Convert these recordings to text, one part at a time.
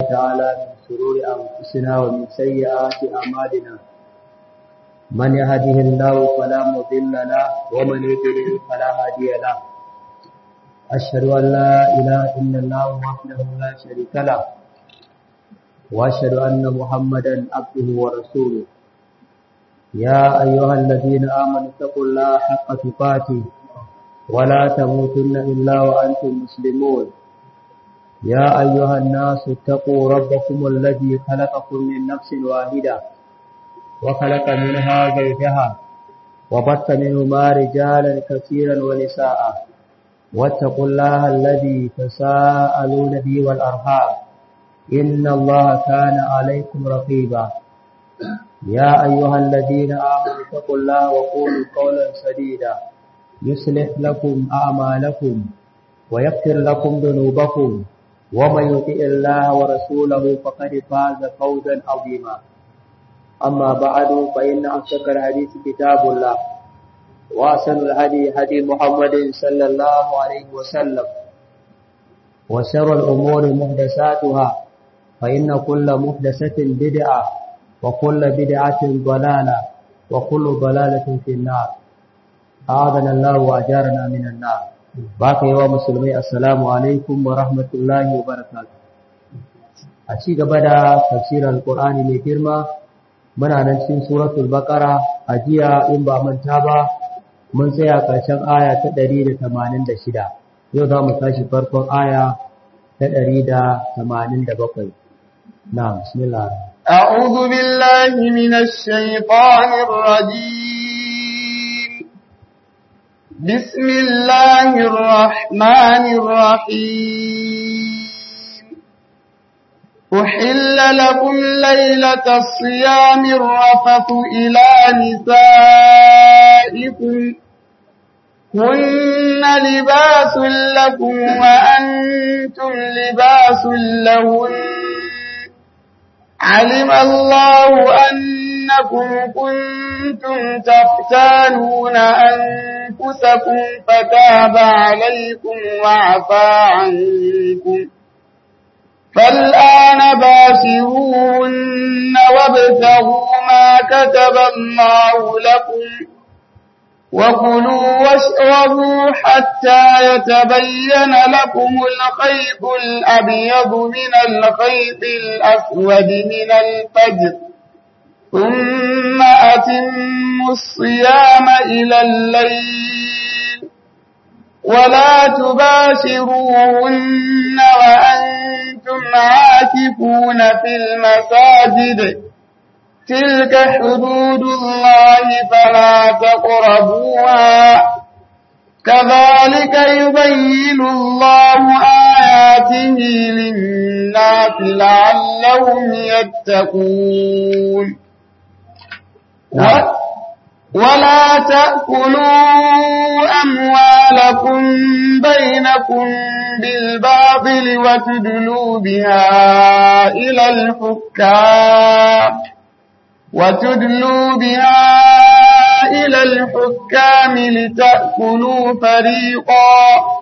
تعالى من شرور أنفسنا ومن سيئات أعمالنا من يهده الله فلا مضل له ومن يضلل فلا هادي له أشهد أن لا إله إلا الله وحده لا شريك له وأشهد أن محمدا عبده ورسوله يا أيها الذين آمنوا اتقوا الله حق تقاته ولا تموتن إلا وأنتم مسلمون يا أيها الناس اتقوا ربكم الذي خلقكم من نفس واحدة وخلق منها زوجها وبث منهما رجالا كثيرا ونساء واتقوا الله الذي تساءلون به والأرحام إن الله كان عليكم رقيبا يا أيها الذين آمنوا اتقوا الله وقولوا قولا سديدا يصلح لكم أعمالكم ويغفر لكم ذنوبكم ومن يطع الله ورسوله فقد فاز فوزا عظيما أما بعد فإن أصدق الحديث كتاب الله وأحسن الهدي هدي محمد صلى الله عليه وسلم وشر الأمور محدثاتها فإن كل محدثة بدعة وكل بدعة ضلالة وكل ضلالة في النار أعاذنا الله وأجارنا من النار باقي ومسلمي السلام عليكم ورحمة الله وبركاته أشي قبدا تفسير القرآن من كرمة من أنشين سورة البقرة أجيا إن بأمن تابا من سيأكا شن آية تدريد ثمانين دشدا يوضا متاشي فرق آية تدريد ثمانين دبقي نعم بسم الله أعوذ بالله من الشيطان الرجيم بسم الله الرحمن الرحيم أحل لكم ليلة الصيام الرفث إلى نسائكم هن لباس لكم وأنتم لباس لهن علم الله أنكم كنتم تختانون أنفسكم فتاب عليكم وعفى عنكم فالآن باشرون وابتغوا ما كتب الله لكم وكلوا واشربوا حتى يتبين لكم الخيط الأبيض من الخيط الأسود من الفجر ثم أتموا الصيام إلى الليل ولا تباشروهن وأنتم عاكفون في المساجد تلك حدود الله فلا تقربوها كذلك يبين الله آياته للناس لعلهم يتقون ولا تأكلوا أموالكم بينكم بالباطل وتدلوا بها إلى الحكام وتدلوا بها إلى الحكام لتأكلوا فريقا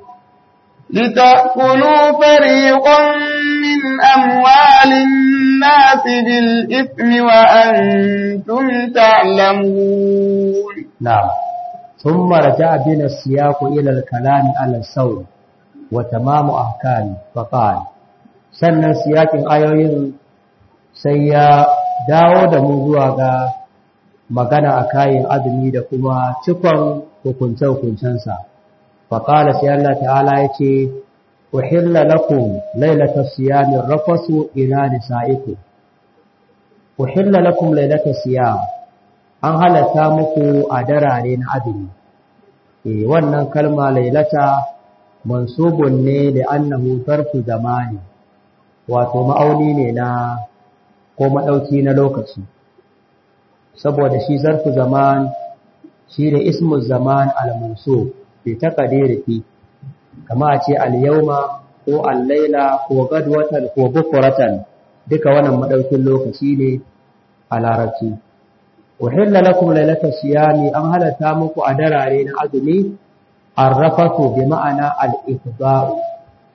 لتأكلوا فريقا من أموال الناس بالإثم وأنتم تعلمون نعم ثم رجع بنا السياق إلى الكلام على الصوم وتمام أحكام فقال sannan siyakin ayoyin sai ya dawo da mu zuwa ga magana a kayan azumi da kuma cikon hukunce-hukuncensa. Faƙala sai Allah ta'ala ya ce, Uhilla lakum lailata siyamin rafasu ina nisa'iku. Uhilla lakum lailata siyam, an halatta muku a darare na azumi. E, wannan kalma lailata mansubun ne da annahu zarfu zamani, wato ma'auni ne na ko maɗauki na lokaci saboda shi zarfu zaman shi da ismu zaman al-manso fi taqdiri fi kama a ce al-yawma ko al-laila ko gadwatan ko bukuratan duka wannan maɗaukin lokaci ne a larabci uhilla lakum lailata siyami an halatta muku a darare na azumi arrafatu bi ma'ana al-ifda'u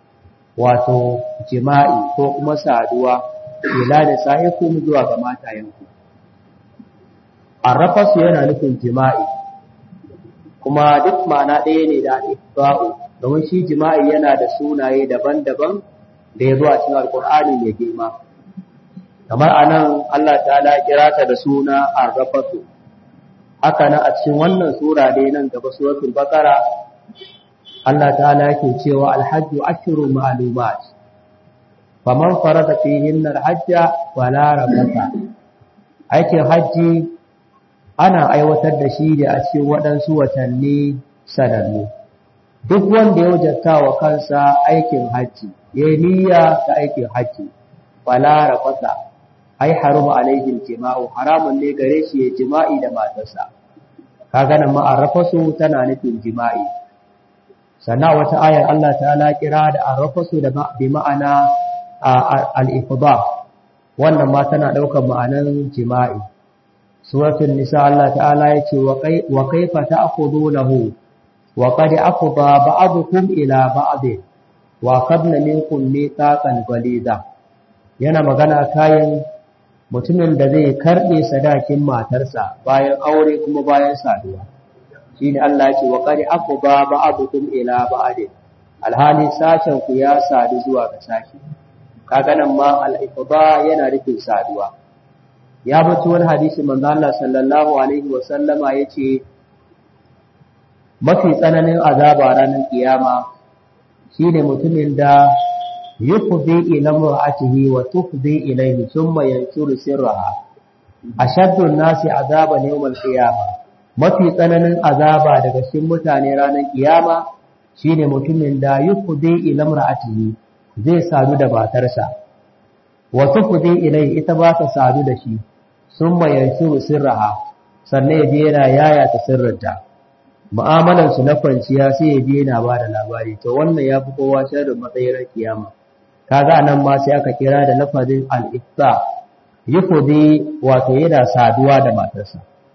wato jima'i ko kuma saduwa ila da sa'ikum zuwa ga matayenku arrafasu yana nufin jima'i kuma duk ma'ana ɗaya ne da ifba'u domin shi jima'i yana da sunaye daban-daban da ya zo a cikin alkur'ani mai girma kamar anan Allah ta'ala kira ta da suna arrafasu haka nan a cikin wannan sura dai nan gaba suratul baqara Allah ta'ala yake cewa alhajju ashru ma'lumat faman farada fihin alhajja wala rafata aikin hajji ana aiwatar da shi da a cikin waɗansu watanni sanannu duk wanda ya wajabta wa kansa aikin hajji ya yi niyya ta aikin hajji wala rafata ai haruma alaihi jima'u haramun ne gare shi ya jima'i da matarsa kaga nan ma arrafasu tana nufin jima'i sannan wata ayar Allah ta'ala kira da arrafasu da bi ma'ana al-ifda wannan ma tana daukar ma'anan jima'i suratul nisa Allah ta'ala yace wa kaifa ta'khudunahu wa qad afda ba'dukum ila ba'd wa qadna minkum mithaqan ghalidha yana magana kayan mutumin da zai karbe sadakin matarsa bayan aure kuma bayan saduwa shine Allah ya ce wa qad afda ba'dukum ila ba'd alhali sashen ku ya sadu zuwa ga sashi kaga nan ma al-ifda yana nufin saduwa ya bace wani hadisi manzo Allah sallallahu alaihi wa sallama yace mafi tsananin azaba ranar kiyama shine mutumin da yufdi ila mar'atihi wa tufdi ilayhi thumma yanshuru sirraha ashaddu an-nasi azaban yawm al-qiyamah mafi tsananin azaba daga cikin mutane ranar kiyama shine mutumin da yufdi ila mar'atihi zai sadu da matarsa wa tufdi ilayhi ita ba ta sadu da shi thumma yanshuru sirraha sannan ya je yana yaya ta sirrinta mu'amalar su na kwanciya sai ya je yana ba da labari to wannan ya fi kowa sharrin matsayin kiyama kaga nan ma sai aka kira da lafazin al-ifta yufdi wato yana saduwa da matarsa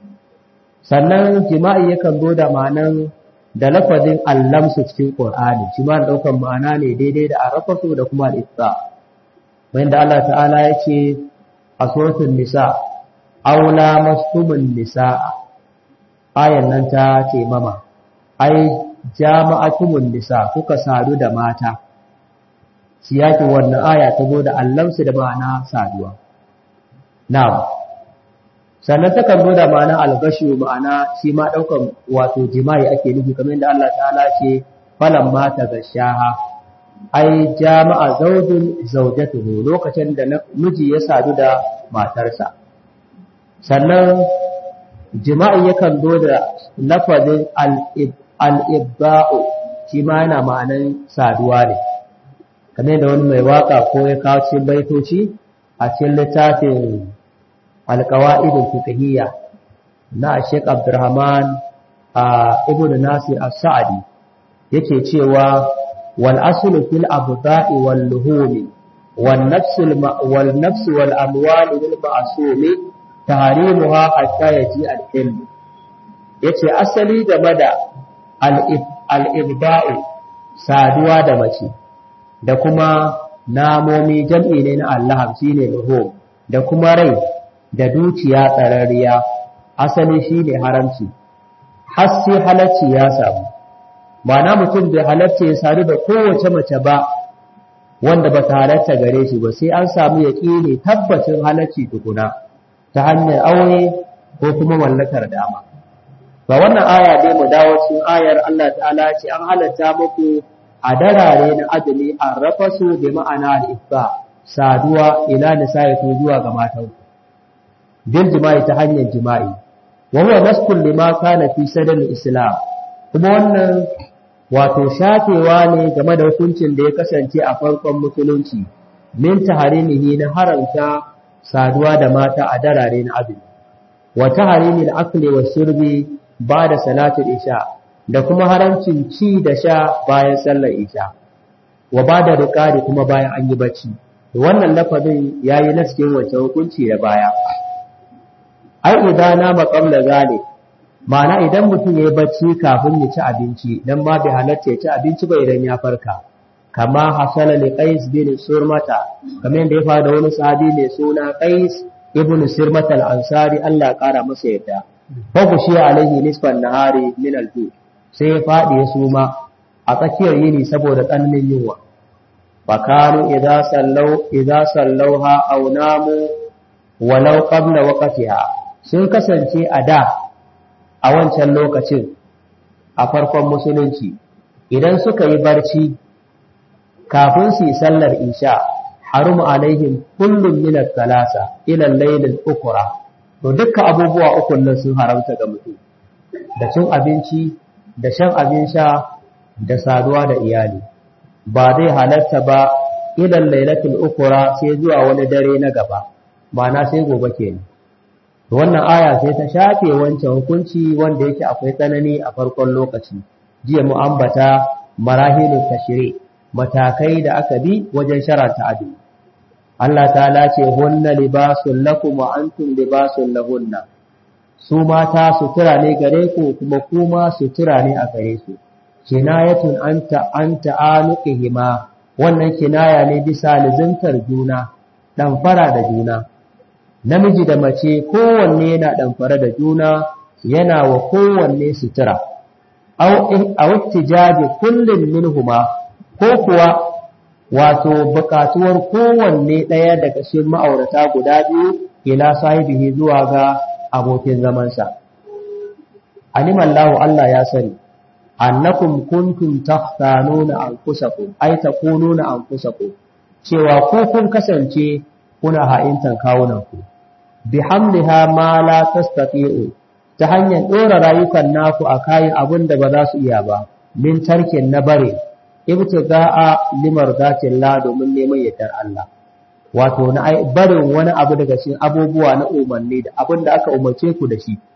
sannan jima'i yakan zo da ma'anan da lafazin allamsu cikin Qur'ani shi ma daukan ma'ana ne daidai da arafasu da kuma al-ifta wanda Allah ta'ala ya ce a suratul nisa aula mastumun nisa ayan nan ta ce mama ai jama'atumun nisa kuka sadu da mata siyakin wannan aya ta zo da allamsu da ma'ana saduwa na'am sannan ta kan zo da ma'ana algashi ma'ana shi ma daukan wato jima'i ake nufi kamar yadda Allah ta'ala ce falan mata gashaha ai jama'a zaujin zaujatuhu lokacin da miji ya sadu da matarsa sannan jima'i yakan zo da lafazin al'ibba'u shi ma yana ma'anan saduwa ne kamar da wani mai waka ko ya kawo cikin baitoci a cikin littafin alkawa'idul fiqhiyya na Sheikh Abdurrahman ibn Nasir as-Sa'di yake cewa wal aslu fil abda'i wal luhumi wan nafs wal nafs wal amwal wal ma'sumi tahrimuha hatta yaji al-ilm yace asali game da al-ibda'u saduwa da mace da kuma namomi jam'i ne na Allah shine luhum da kuma rai da dukiya tsararriya asali shine haramci har sai halacci ya samu ma'ana mutum bai halarta ya sadu da kowace mace ba wanda ba ta halarta gare shi ba sai an samu yaƙini tabbacin halacci tukuna ta hanyar aure ko kuma mallakar dama ba wannan aya dai mu dawo cikin ayar Allah ta'ala ce an halatta muku a darare na azumi an rafa su bi ma'ana al-ifba saduwa ila nisaiku zuwa ga matan bil jima'i ta hanyar jima'i wa huwa naskul lima kana fi sadal islam kuma wannan wato shafewa ne game da hukuncin da ya kasance a farkon musulunci min taharimihi na haramta saduwa da mata a darare na azumi wa taharimil akli wa shurbi ba da salatul isha da kuma haramcin ci da sha bayan sallar isha wa ba da riƙari kuma bayan an yi bacci wannan lafazin ya yi na cikin wancan hukunci da baya ai idan na maƙamla zane ma'ana idan mutum ya yi bacci kafin ya ci abinci dan ma bai halatta ya ci abinci ba idan ya farka kama hasala li qais bin surmata kamar yadda ya faru da wani sahabi mai suna qais ibn surmata al-ansari Allah ya kara masa yadda fa shi alaihi nisfan nahari min al sai ya fadi ya suma a tsakiyar yini saboda tsananin yunwa fakanu idza sallau idza sallauha aw namu walau qabla waqtiha sun kasance a da a wancan lokacin a farkon musulunci idan suka yi barci kafin su yi sallar isha harum alaihim kullum min al-thalasa ila al-layl al-ukra to dukkan abubuwa uku nan sun haramta ga mutum da cin abinci da shan abin sha da saduwa da iyali ba zai halatta ba ila al-laylatul ukra sai zuwa wani dare na gaba ma'ana sai gobe kenan wannan aya sai ta shafe wancan hukunci wanda yake akwai tsanani a farkon lokaci jiya mu ambata marahilul tashri matakai da aka bi wajen sharanta azumi Allah ta'ala ce hunna libasul lakum wa antum libasul lahunna su mata sutura ne gare ku kuma kuma sutura ne a gare su kinayatun anta anta anuqihima wannan kinaya ne bisa lizantar juna dan fara da juna namiji da mace kowanne yana ɗamfare da juna yana wa kowanne sutura a wattijaji kullum minhuma ko kuwa wato buƙatuwar kowanne ɗaya daga cikin ma'aurata guda biyu ila sahibihi zuwa ga abokin zamansa alimallahu Allah ya sani annakum kuntum tahtanuna anfusakum ay takununa anfusakum cewa ku kun kasance kuna ha'intan kawunanku bi hamliha ma la tastati'u ta hanyar dora rayukan naku a kayan abin da ba za su iya ba min tarkin na bare ibtiga'a limar zatin la domin neman yardar Allah wato na barin wani abu daga cikin abubuwa na umarni da abin da aka umarce ku da shi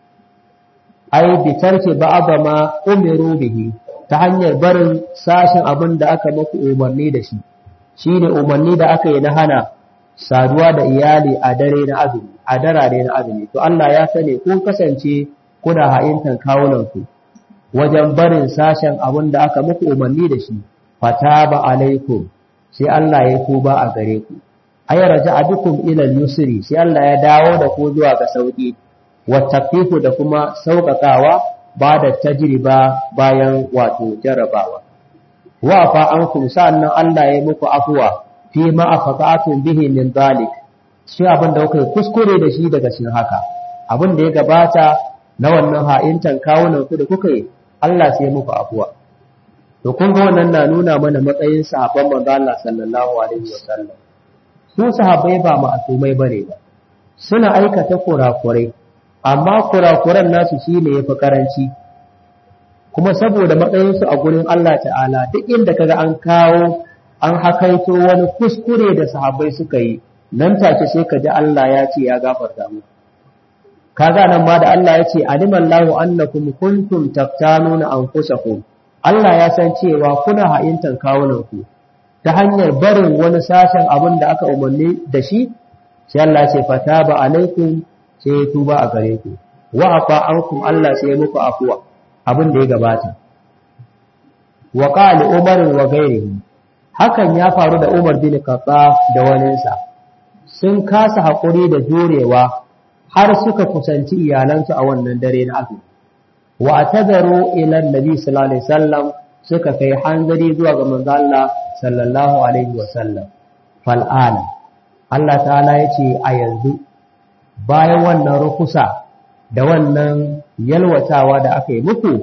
ai bi tarki ba'da ma umiru bihi ta hanyar barin sashin abin da aka muku umarni da shi shine umarni da aka yi na hana saduwa da iyali a dare na azumi a darare na azumi to Allah ya sani kun kasance kuna ha'intan kawunanku wajen barin sashen abin da aka muku umarni da shi fataba alaikum sai Allah ya tuba a gare ku ay raja'adukum ila al-yusri sai Allah ya dawo da ku zuwa ga sauki wa tafifu da kuma sauƙaƙawa ba da tajriba bayan wato jarabawa wa fa ankum sa'annan Allah ya muku afuwa fi ma afaqatun bihi min zalik shi abin da kuka kuskure da shi daga cikin haka abin da ya gabata na wannan ha'intan kawunan ku da kuka yi Allah sai muku afuwa to kun ga wannan na nuna mana matsayin sahabban manzo Allah sallallahu alaihi wasallam su sahabbai ba ma'asumai bane ba suna aikata kurakurai amma kurakuran nasu shine yafi karanci kuma saboda matsayinsu a gurin Allah ta'ala duk inda kaga an kawo an hakaito wani kuskure da sahabbai suka yi nan take sai ka ji Allah ya ce ya gafarta mu kaga nan ma da Allah ya ce alimallahu annakum kuntum taftanuna anfusakum Allah ya san cewa kuna ha'intan kawunan ku ta hanyar barin wani sashen abin da aka umarni da shi sai Allah ya ce fataba alaikum sai ya tuba a gare ku wa afa ankum Allah sai ya muku afuwa abin da ya gabata wa qala umar wa ghairihi hakan ya faru da Umar bin Khattab da waninsa sun kasa haƙuri da jurewa har suka kusanci iyalansu a wannan dare na azumi wa atadaru ila annabi sallallahu alaihi wasallam suka kai hanzari zuwa ga manzo Allah sallallahu alaihi wasallam fal ana Allah ta'ala yace a yanzu bayan wannan rukusa da wannan yalwatawa da aka yi muku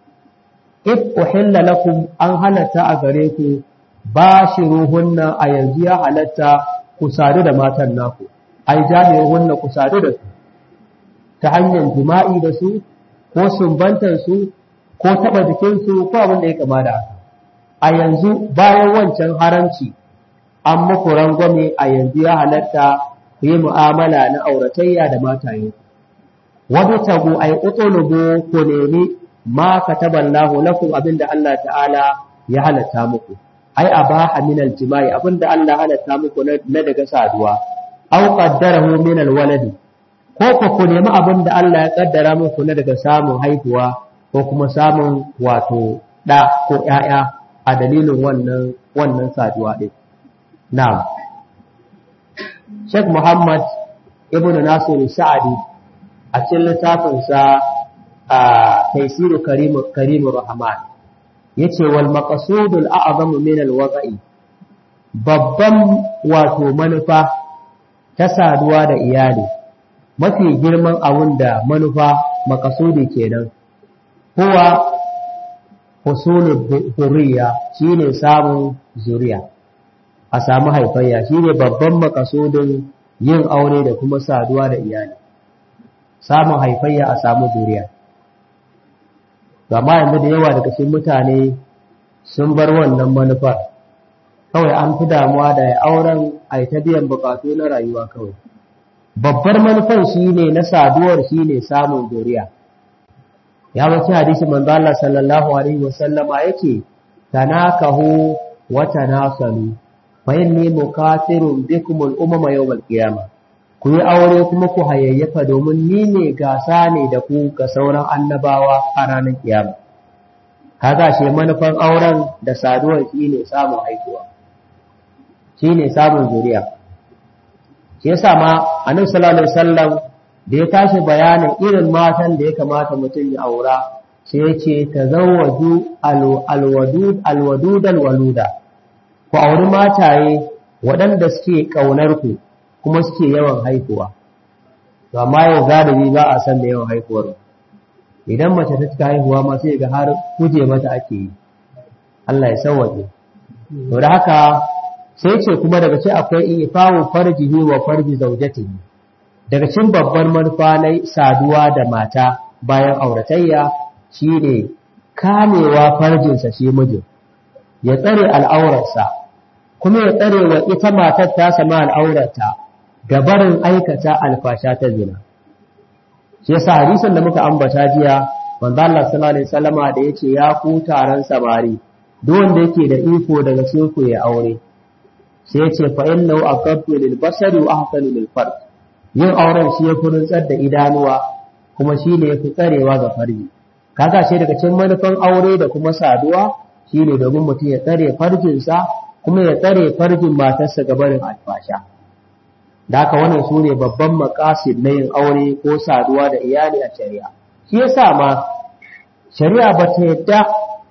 if uhilla lakum an halatta a gare ku ba shi ruhunna a yanzu ya halatta ku sadu da matan naku ai jami'uhunna ku sadu da su ta hanyar jima'i da su ko sumbantar su ko taba jikin su ko abin da ya kama da haka a yanzu bayan wancan haramci an muku rangwame a yanzu ya halatta ku yi mu'amala na auratayya da mataye wani tagu ai utulubu ku nemi ma kataballahu lakum abinda Allah ta'ala ya halatta muku ai abaha min aljima'i abinda Allah halatta muku na daga saduwa aw qaddarahu min alwalad ko ko ku nemi abinda Allah ya kaddara muku na daga samun haihuwa ko kuma samun wato da ko ƴaƴa a dalilin wannan wannan saduwa ɗin na'am Sheikh Muhammad ibn Nasiru Sa'adi a cikin littafinsa a Taisiru Karimu Rahman yace wal maqsudul a'zamu min al wada'i babban wato manufa ta saduwa da iyali mafi girman abun da manufa makasudi kenan huwa husulul zuriya shine samun zuriya a samu haifayya shine babban makasudin yin aure da kuma saduwa da iyali samun haifayya a samu zuriya amma yanzu da yawa daga cikin mutane sun bar wannan manufar kawai an fi damuwa da auren a ta biyan bukatu na rayuwa kawai babbar manufar shine na saduwar shine samun zuriya ya wace hadisi manzo Allah sallallahu alaihi wasallama yake tanakahu wa tanasalu fa inni mukathirun bikum al-umama yawm al-qiyamah ku yi aure kuma ku hayayyafa domin ni ne gasa ne da ku ga sauran annabawa a ranar kiyama kaga shi manufan auren da saduwar shine samun haihuwa shine samun zuriya shi yasa ma annabi sallallahu alaihi wasallam da ya tashi bayanin irin matan da ya kamata mutum ya aura sai ya ce tazawwaju alwadud alwadud alwaluda ku auri mataye waɗanda suke ƙaunar ku kuma suke yawan haihuwa to amma yau galibi ba a san da yawan haihuwar idan mace ta cika haihuwa ma sai ga har kuje mata ake yi Allah ya sauwaje to da haka sai ce kuma daga ce akwai ifawu farjihi wa farji zaujatihi daga cikin babbar manufa na saduwa da mata bayan auratayya shine kamewa farjinsa shi mijin ya tsare al'aurarsa kuma ya tsare wa ita matar ta sama al'aurarta da barin aikata alfasha ta zina shi yasa hadisin da muka ambata jiya manzo Allah sallallahu alaihi wasallama da yace ya ku taron samari duk wanda yake da iko daga cikin ku ya aure sai yace fa innahu aqaddu lil basari wa ahsanu lil farj yin auren shi ya furin da idanuwa kuma shi ne yafi tsarewa ga farji kaga shi daga cikin manufan aure da kuma saduwa shine domin mutum ya tsare farjinsa kuma ya tsare farjin matarsa ga barin alfasha da haka wannan su ne babban makasid na yin aure ko saduwa da iyali a shari'a shi yasa ma shari'a ba ta yadda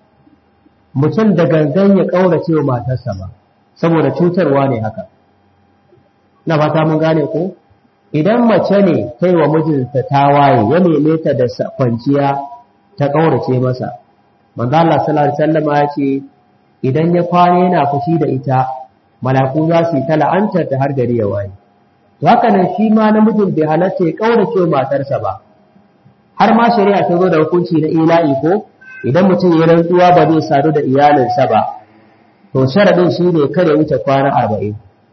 mutum da gangan ya ƙaurace wa matarsa ba saboda cutarwa ne haka na fata mun gane ko idan mace ne kai wa mijinta ta waye ya neme ta da kwanciya ta ƙaurace masa manzo Allah sallallahu alaihi wasallam ya ce idan ya kwana yana fushi da ita malaku za su yi ta la'antar ta har gari ya waye to haka nan shi ma namijin bai halatta ya ƙaurace matarsa ba har ma shari'a ta zo da hukunci na ila'i ko idan mutum ya rantsuwa ba zai sadu da iyalinsa ba to sharadin shi ne kare wuce kwana arba'in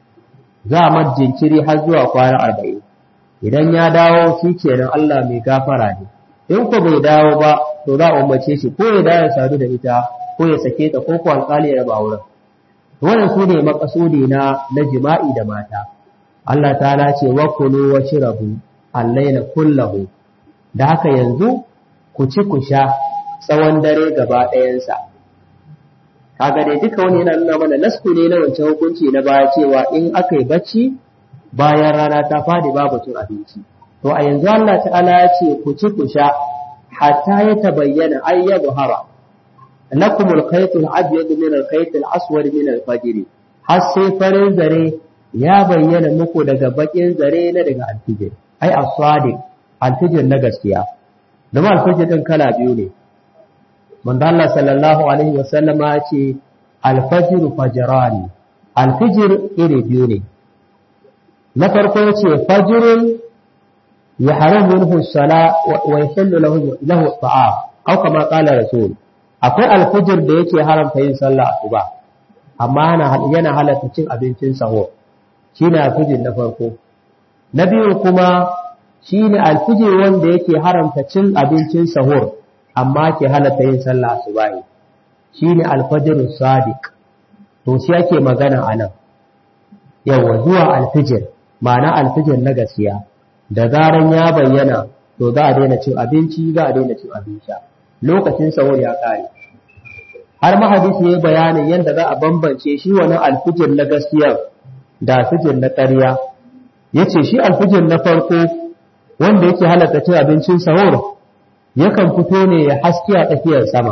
za a mar jinkiri har zuwa kwana arba'in idan ya dawo shi kenan Allah mai gafara ne in ko bai dawo ba to za a umarce shi ko ya dawo ya sadu da ita ko ya sake ta ko ko alƙali ya raba wurin wannan su ne makasudi na na jima'i da mata Allah ta ce wa kulu wa shirabu allaila kullahu da haka yanzu ku ci ku sha tsawon dare gaba ɗayansa kaga dai duka wani yana nuna mana nasku ne na wancan hukunci na baya cewa in aka yi bacci bayan rana ta fadi babu cin abinci to a yanzu Allah ta'ala ya ce ku ci ku sha hatta ya tabayyana ay ya buhara lakum al-khayt al-abyad min al-khayt al-aswad min al-fajr har sai farin zare ya bayyana muku daga bakin zare na daga alfijir ai as-sadiq alfijir na gaskiya domin alfijir din kala biyu ne manzo Allah sallallahu alaihi wasallam ya ce al-fajr fajrani alfijir iri biyu ne na farko ya ce fajrun ya haramu minhu sala wa yahillu lahu lahu ta'am aw kama qala rasul akwai alfijir da yake haramta yin sallah asuba amma yana halatta cin abincin sahur shine alfijir na farko na biyu kuma shine alfijir wanda yake haramta cin abincin sahur amma ke halatta yin sallah asubahi shine alfajr sadiq to shi ake magana anan yawa zuwa alfijir ma'ana alfijir na gaskiya da zaran ya bayyana to za a daina cin abinci za a daina cin abin sha lokacin sahur ya kare har mahadisi ya bayanin yadda za a bambance shi wani alfijir na gaskiya da alfijir na ƙarya ya ce shi alfijir na farko wanda yake halatta cin abincin sahur yakan fito ne ya haske a tsakiyar sama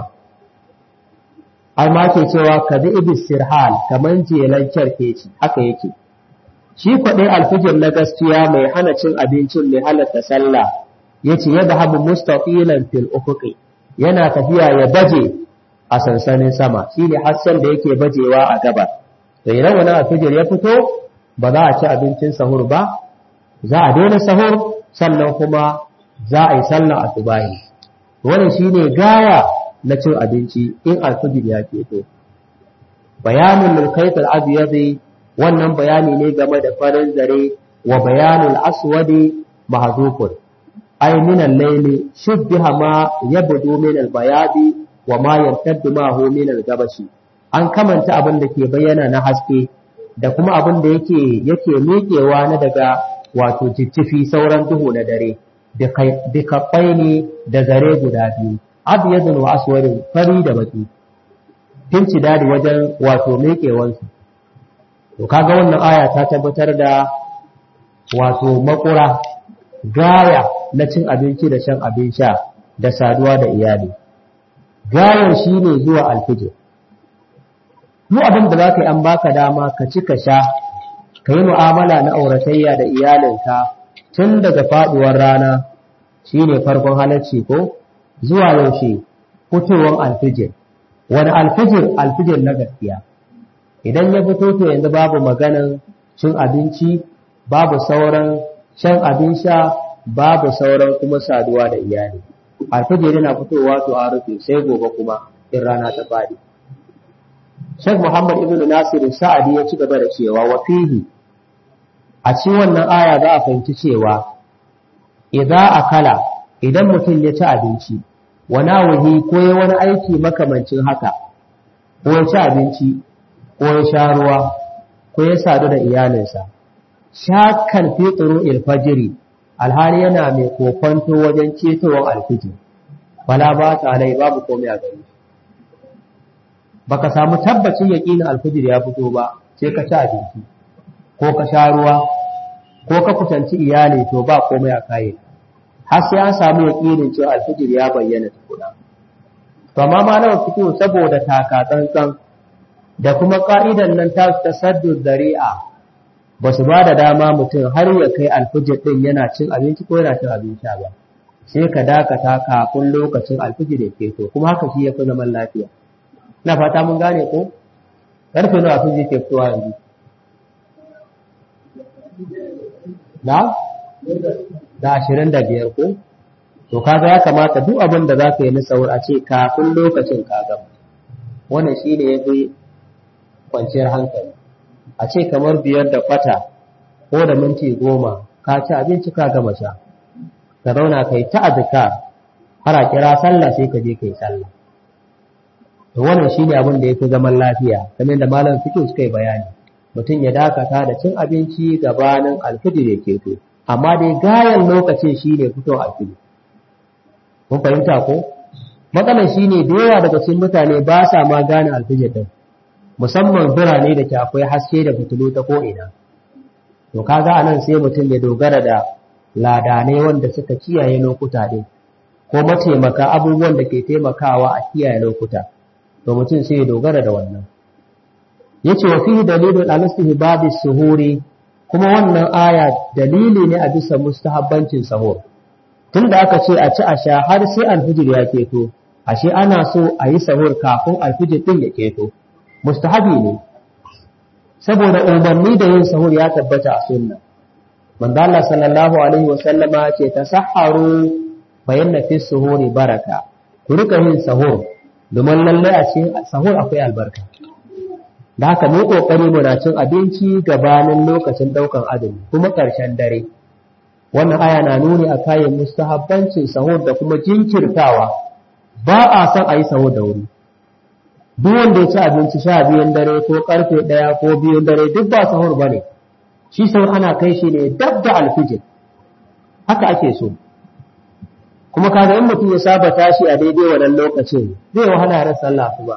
amma ke cewa ka bi ibis sirhal kamar jelan kyarkeci haka yake shi kwaɗai alfijir na gaskiya mai hana cin abincin mai halatta sallah ya ce yadda habu mustaqilan fil ufuqi yana tafiya ya baje a sansanin sama shine hasken da yake bajewa a gaba to idan wani alfijir ya fito ba za a ci abincin sahur ba za a daina sahur sannan kuma za a yi sallah a tubahi wannan shine gaya na cin abinci in alfijir ya keto bayanin mulkaitul abyadi wannan bayani ne game da farin zare wa bayanul aswadi mahdhufun ay min al-layli shubbiha ma yabdu min al-bayadi wa ma yartaddu ma hu min al-gabashi an kamanta abin da ke bayyana na haske da kuma abin da yake yake miƙewa na daga wato jijjifi sauran duhu na dare da kaɓai ne da zare guda biyu abyadun wa aswadin fari da baki tinci dadi wajen wato miƙewansu to kaga wannan aya ta tabbatar da wato makura gaya na cin abinci da shan abin sha da saduwa da iyali gayan shi ne zuwa alfijir mu abin da za ka yi an baka dama ka ci ka sha ka yi mu'amala na auratayya da iyalinka tun daga faduwar rana shi ne farkon halarci ko zuwa yaushe fitowar alfijir wani alfijir alfijir na gaskiya idan ya fito to yanzu babu maganan cin abinci babu sauran shan abin sha babu sauran kuma saduwa da iyali alfajir yana fitowa to a rufe sai gobe kuma in rana ta fadi Sheikh Muhammad ibn Nasir Sa'adi ya ci gaba da cewa wa fihi a cikin wannan aya za a fahimci cewa idza akala idan mutum ya ci abinci wa nawahi ko ya wani aiki makamancin haka ko ya ci abinci ko ya sha ruwa ko ya sadu da iyalinsa shakkan fi tsuru'il fajiri alhali yana mai kokonto wajen cetowar alfijir wala ba ta alai babu komai a gari baka samu tabbacin yaƙinin alfijir ya fito ba sai ka ci abinci ko ka sha ruwa ko ka kusanci iyali to ba komai a kaye har sai an samu yaƙinin cewa alfijir ya bayyana tukuna to amma ma nawa fito saboda taka tsantsan da kuma ka'idan nan ta tasaddu zari'a ba su ba da dama mutum har ya kai alfijir ɗin yana cin abinci ko yana cin abinci ba sai ka dakata kafin lokacin alfijir ya keto kuma haka shi ya fi zaman lafiya na fata mun gane ko ƙarfe nawa alfijir ke fitowa yanzu na da ashirin da biyar ko to kaga ya kamata duk abin da za ka yi na saur a ce kafin lokacin ka gama wannan shi ne ya fi kwanciyar hankali a ce kamar biyar da kwata ko da minti goma ka ci abinci ka gama sha ka zauna kai ta azkar har a kira sallah sai ka je kai sallah to wannan shine abin da yafi zaman lafiya kamar da malam fiqh suka yi bayani mutum ya dakata da cin abinci gabanin alfijir ya keto amma dai gayan lokacin shine fito alfijir kun fahimta ko matsalar shine da yawa daga cikin mutane ba sa ma gane alfijir din musamman birane da ke akwai haske da fitilu ta ko'ina. To, kaga a nan sai mutum ya dogara da ladanai wanda suka kiyaye lokuta ɗin, ko mataimaka abubuwan da ke taimakawa a kiyaye lokuta, to mutum sai ya dogara da wannan. Ya ce wa fi dalilin alistihi babu suhuri, kuma wannan aya dalili ne a bisa mustahabbancin sahur. Tun da aka ce a ci a sha har sai alfijir ya keto, ashe ana so a yi sahur kafin alfijir ɗin ya keto. mustahabi ne saboda umarni da yin sahur ya tabbata a sunna manzo Allah sallallahu alaihi wa sallama ce tasahharu bayanna fi suhuri baraka ku rika yin sahur domin lalle a cikin sahur akwai albarka da haka mu kokari muna cin abinci gabanin lokacin daukan azumi kuma karshen dare wannan aya na nuni a kayan mustahabbancin sahur da kuma jinkirtawa ba a son a yi sahur da wuri duk wanda ya ci abinci sha biyun dare ko karfe ɗaya ko biyun dare duk ba sahur ba ne shi sahur ana kai shi ne dab da alfijir haka ake so kuma kaga in mutum ya saba tashi a daidai wannan lokacin zai wahala ran sallah su ba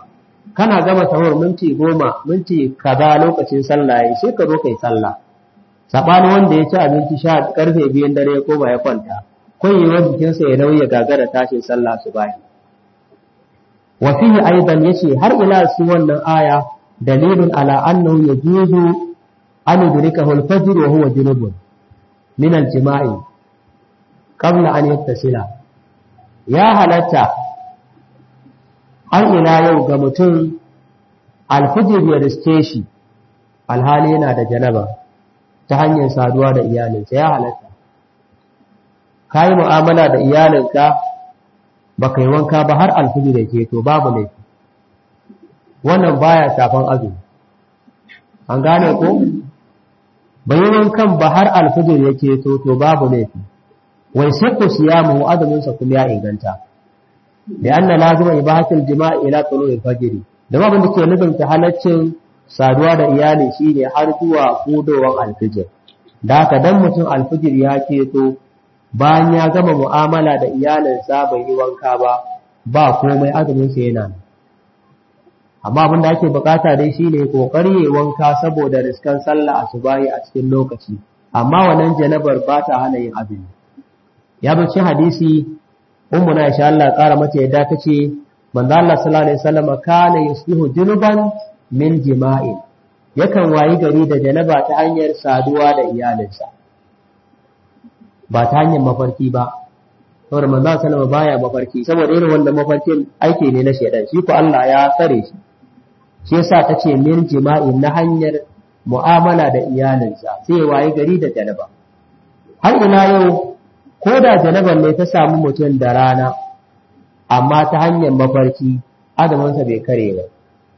kana gama sahur minti goma minti kaza lokacin sallah yayi sai ka zo kai sallah sabani wanda ya ci abinci sha karfe biyan dare ya koma ya kwanta koyewar jikinsa ya nauyi gagara tashin sallah su bayi wa fihi aidan yace har ila su wannan aya dalilun ala annahu yajuzu an yudrikahu al-fajr wa huwa junubun min al-jima'i qabla an yattasila ya halatta har ila yau ga mutum alfijir ya riske shi alhali yana da janaba ta hanyar saduwa da iyalinsa ya halatta ka yi mu'amala da iyalinka ba ka yi wanka ba har alfijir da ke to babu laifi wannan baya shafan azumi an gane ko bai yi wankan ba har alfijir ya ke to to babu laifi wai sai ku siya mu azuminsa kuma ya inganta da anna lazima ibahatul jima'i ila tulu'il fajr da babin da ke nufin ta halaccin saduwa da iyali shine har zuwa hudowar alfijir da haka dan mutum alfijir ya keto bayan ya gama mu'amala da iyalinsa bai yi wanka ba ba komai azumin sa yana amma abin da ake bukata dai shine kokari ya wanka saboda riskan sallah asubahi a cikin lokaci amma wannan janabar ba ta hana yin azumi ya bace hadisi ummu na insha Allah ƙara mata yadda tace manzo Allah sallallahu alaihi wasallam kana yusbihu junuban min jima'i yakan wayi gari da janaba ta hanyar saduwa da iyalinsa ba ta hanyar mafarki ba saboda manzo sallallahu baya mafarki saboda irin wannan mafarkin aiki ne na shedan shi ko Allah ya tsare shi shi yasa tace min jima'i na hanyar mu'amala da iyalinsa sai wayi gari da janaba har ina yau ko da janaban ne ta samu mutum da rana amma ta hanyar mafarki adamansa bai kare ba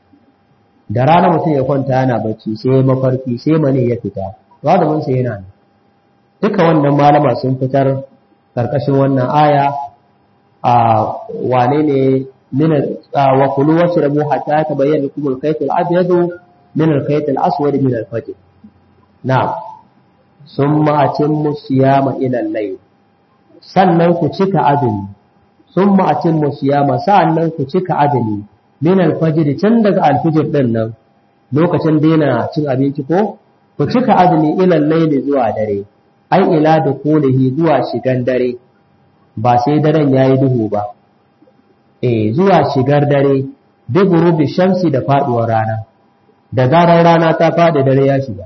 da rana mutum ya kwanta yana bacci sai mafarki sai mani ya fita to adamansa yana ne duka wannan malama sun fitar karkashin wannan aya a wane ne min wa kulu washrabu hatta tabayyana lakum al-khayt al-abyad min al-khayt al-aswad min al-fajr na'am summa atimmu siyama ila al-layl sannan ku cika azumi sun ma'acin musiyama sa'annan ku cika azumi min alfajiri can daga alfijir ɗin nan lokacin daina cin abinci ko ku cika azumi ilan laili zuwa dare ai ila da kulihi zuwa shigan dare ba sai daren yayi duhu ba eh zuwa shigar dare bi gurubi shamsi da faduwar rana da zarar rana ta faɗi dare ya shiga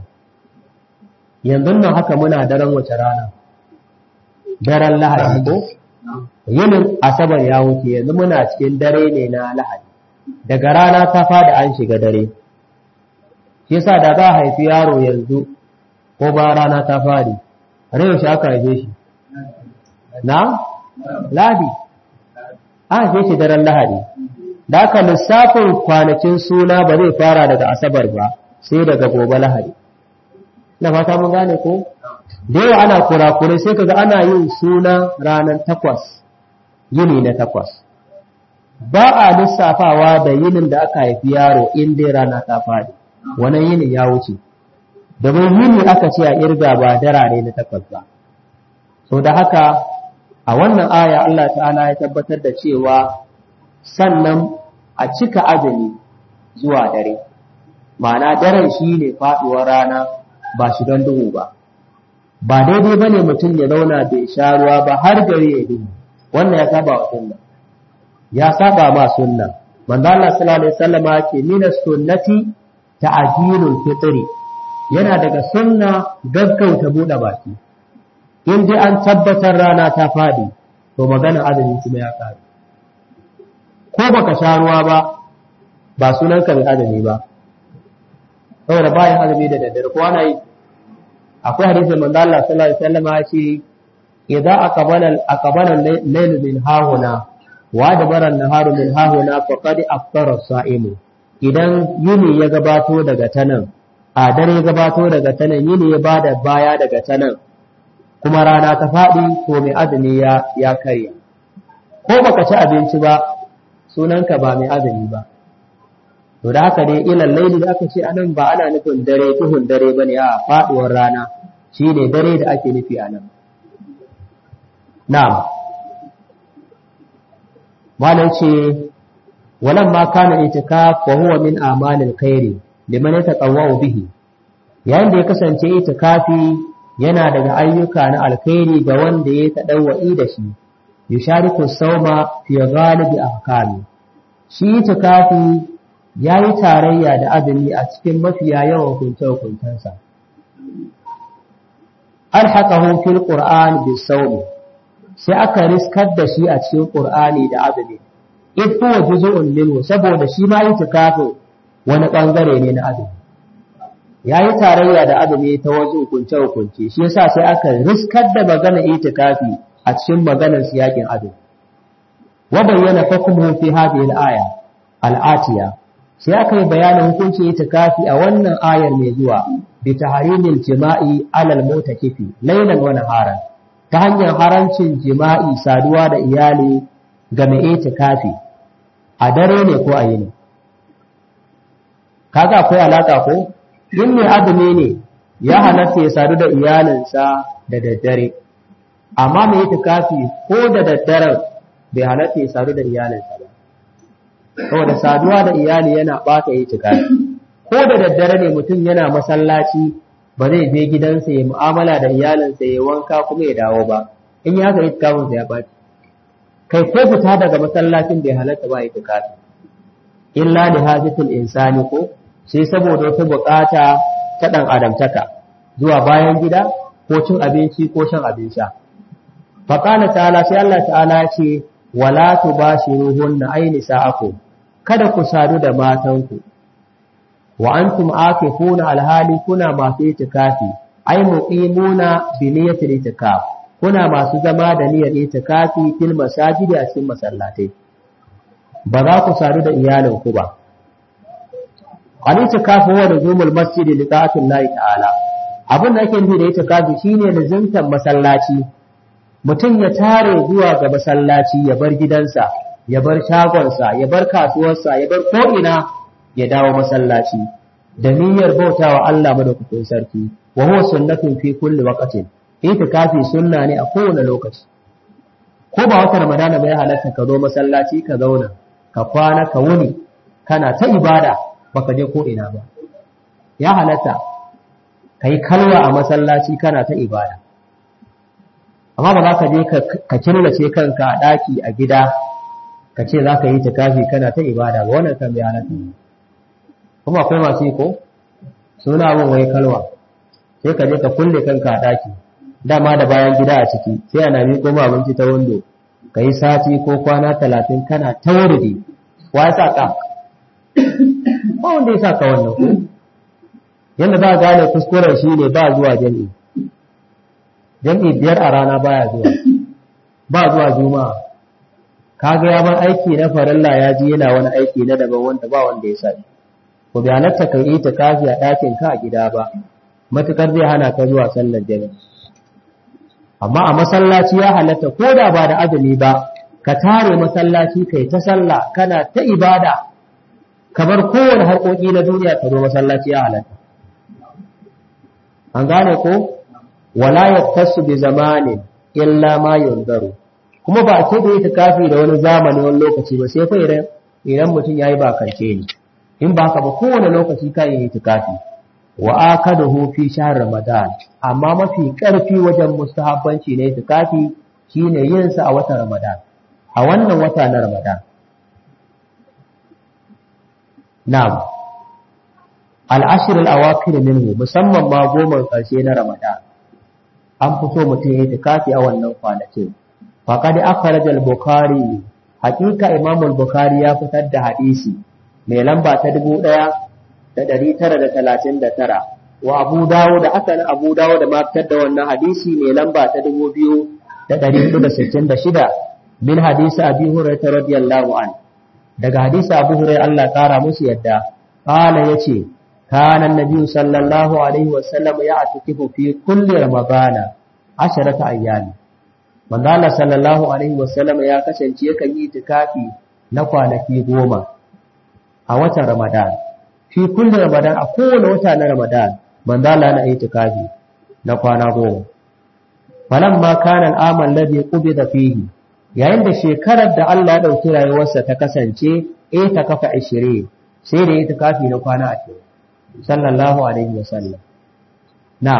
yanzu nan haka muna daren wace rana daren lahadi ko yinin asabar ya wuce yanzu muna cikin dare ne na lahadi daga rana ta fada an shiga dare shi yasa da za a haifi yaro yanzu ko ba rana ta fadi har yaushe aka haife shi na lahadi an haife shi daren lahadi da aka lissafin kwanakin suna ba zai fara daga asabar ba sai daga gobe lahadi na fata mun gane ko da yawa ana kurakurai sai kaga ana yin suna ranar takwas yini na takwas ba a lissafawa da yinin da aka haifi yaro in dai rana ta faɗi wannan yinin ya wuce domin yini aka ce a irga ba darare na takwas ba so da haka a wannan aya Allah ta'ala ya tabbatar da cewa sannan a cika azumi zuwa dare ma'ana daren shi ne faɗuwar rana ba shi don duhu ba ba daidai ba ne mutum ya zauna bai sha ruwa ba har gari ya duhu wannan ya saba wa sunna ya saba ma sunna manzo Allah sallallahu alaihi wasallam ce min sunnati ta'jilul fitri yana daga sunna gaggauta bude baki in dai an tabbatar rana ta fadi to magana azumi kuma ya kare ko baka sha ruwa ba ba sunan ka mai azumi ba saboda bayan azumi da daddare ko ana yi akwai hadisin manzo Allah sallallahu alaihi wasallam ya ce idza aqbala aqbala al-layl min hahuna wa adbara an-naharu min hahuna faqad aftara as-sa'imu idan yini ya gabato daga tanan a dare ya gabato daga tanan yini ya bada baya daga tanan kuma rana ta faɗi to mai azumi ya ya karya ko baka ci abinci ba sunanka ba mai azumi ba to da haka dai ilal laili da aka ce anan ba ana nufin dare tuhun dare bane a faduwar rana shine dare da ake nufi anan na'am malam ce walamma kana itikaf wa huwa min amalil khairi liman yataqawwa bihi yayin da ya kasance itikafi yana daga ayyuka na alkhairi ga wanda ya tadawwa'i da shi yushariku sauma fi ghalibi ahkami shi itikafi yayi tarayya da azumi a cikin mafiya yawan hukunce hukuntansa alhaqahu fil qur'an bis sawmi sai aka riskar da shi a cikin qur'ani da azumi in huwa juz'un minhu saboda shi ma itikafin wani bangare ne na azumi yayi tarayya da azumi ta wasu hukunce hukunce shi yasa sai aka riskar da magana itikafi a cikin maganar siyakin azumi wa bayyana hukmuhu fi hadhihi al-aya al-atiya sai aka yi bayanin hukuncin itikafi a wannan ayar mai zuwa bi tahrimil jima'i alal mutakifi laylan wa naharan ta hanyar harancin jima'i saduwa da iyali ga mai itikafi a dare ne ko a yini kaga akwai alaka ko in mai azumi ne ya halatta ya sadu da iyalinsa da daddare amma mai itikafi ko da daddaren bai halatta ya sadu da iyalinsa ba saboda saduwa da iyali yana bata itikafi ko da daddare ne mutum yana masallaci ba zai je gidansa ya mu'amala da iyalinsa ya wanka kuma ya dawo ba in ya haka itikafinsa ya baci kai ko fita daga masallacin bai halatta ba itikafi illa li hajatul insani ko sai saboda wata bukata ta dan adamtaka zuwa bayan gida ko cin abinci ko shan abin sha fa qala ta'ala sai Allah ta'ala ya ce wala tubashiruhunna ayni sa'akum kada ku sadu da matanku wa antum akifuna alhali kuna masu itikafi ay muqimuna bi niyyati itikaf kuna masu zama da niyyar itikafi fil masajidi a cikin masallatai ba za ku sadu da iyalinku ba al itikafi huwa nuzumul masjid li ta'atillahi ta'ala abin da ake nufi da itikafi shine lazimtar masallaci mutum ya tare zuwa ga masallaci ya bar gidansa ya bar shagonsa ya bar kasuwarsa ya bar ko'ina ya dawo masallaci da niyyar bautawa Allah madaukakin sarki wa huwa sunnatun fi kulli waqtin itikafi sunna ne a kowane lokaci ko ba wata ramadana bai halatta ka zo masallaci ka zauna ka kwana ka wuni kana ta ibada baka je ko ina ba ya halatta kai kalwa a masallaci kana ta ibada amma ba za ka je ka killace kanka a daki a gida ka ce za ka yi tikafi kana ta ibada ba wannan kan bai halatta kuma akwai masu yi ko suna abin wai kalwa sai ka je ka kulle kanka a daki dama da bayan gida a ciki sai ana miƙo ma abinci ta wando ka yi sati ko kwana talatin kana ta wurdi wa ya sa ka ba wanda ya sa ka wannan ko yadda ba gane kuskuren shi ne ba zuwa jami'i jami'i biyar a rana baya zuwa ba zuwa juma'a kaga ya bar aiki na farilla ya ji yana wani aiki na daban wanda ba wanda ya sani ko bi halatta ka yi tikafi a ɗakin ka a gida ba matukar zai hana ka zuwa sallar jami'i amma a masallaci ya halatta ko da ba da azumi ba ka tare masallaci kai ta sallah kana ta ibada kamar kowane harkoki na duniya ka zo masallaci ya halatta an gane ko wala yaktasu bi zamanin illa ma yunzaru kuma ba a ce da ita kafi da wani zamani wani lokaci ba sai fa idan idan mutum yayi ba kance ne in ba ka ba kowane lokaci ka yi itikafi wa akaduhu fi shahr ramadan amma mafi karfi wajen mustahabbanci ne itikafi shine yin sa a watan ramadan a wannan wata na ramadan na'am al-ashr al-awakhir minhu musamman ma goma karshe na ramadan an fito mutum ya itikafi a wannan kwanakin faqad akhraj al-bukhari haqiqa imam al-bukhari ya fitar da hadisi mai lamba ta 1939 wa abu dawo da aka na abu dawo da ma fitar da wannan hadisi mai lamba ta 2466 min hadisi abi hurairah radiyallahu an daga hadisi abu hurairah Allah kara musu yadda qala yace kana annabi sallallahu alaihi wasallam ya atikifu fi kulli ramadana asharata ayyami manzo Allah sallallahu alaihi wasallam ya kasance yakan yi itikafi na kwanaki goma a watan Ramadan fi kulli Ramadan a kowane wata na Ramadan manzo Allah na itikafi na kwana goma falamma kana al-amal ladhi qubida fihi yayin da shekarar da Allah ya ɗauki rayuwarsa ta kasance eh ta kafa ashirin sai da ita kafi na kwana ashirin sallallahu alaihi wasallam na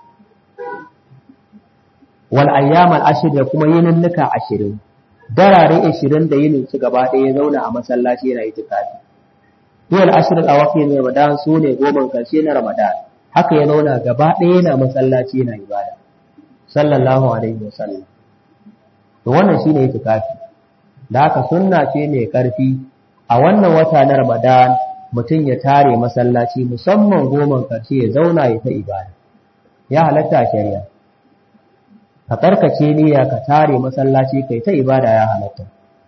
wal ayyam al ashir da kuma yininnika ashirin darare ashirin da yinin su gaba ɗaya ya zauna a masallaci yana itikafi Yau ashir al awaqi ne Ramadan su ne goma karshe na Ramadan haka ya zauna gaba ɗaya yana masallaci yana ibada sallallahu alaihi wasallam to wannan shine itikafi da haka sunna ce mai karfi a wannan wata na Ramadan mutum ya tare masallaci musamman goman karshe ya zauna ya ta ibada ya halatta a shari'a ka karkace niyya ka tare masallaci kai ta ibada ya halatta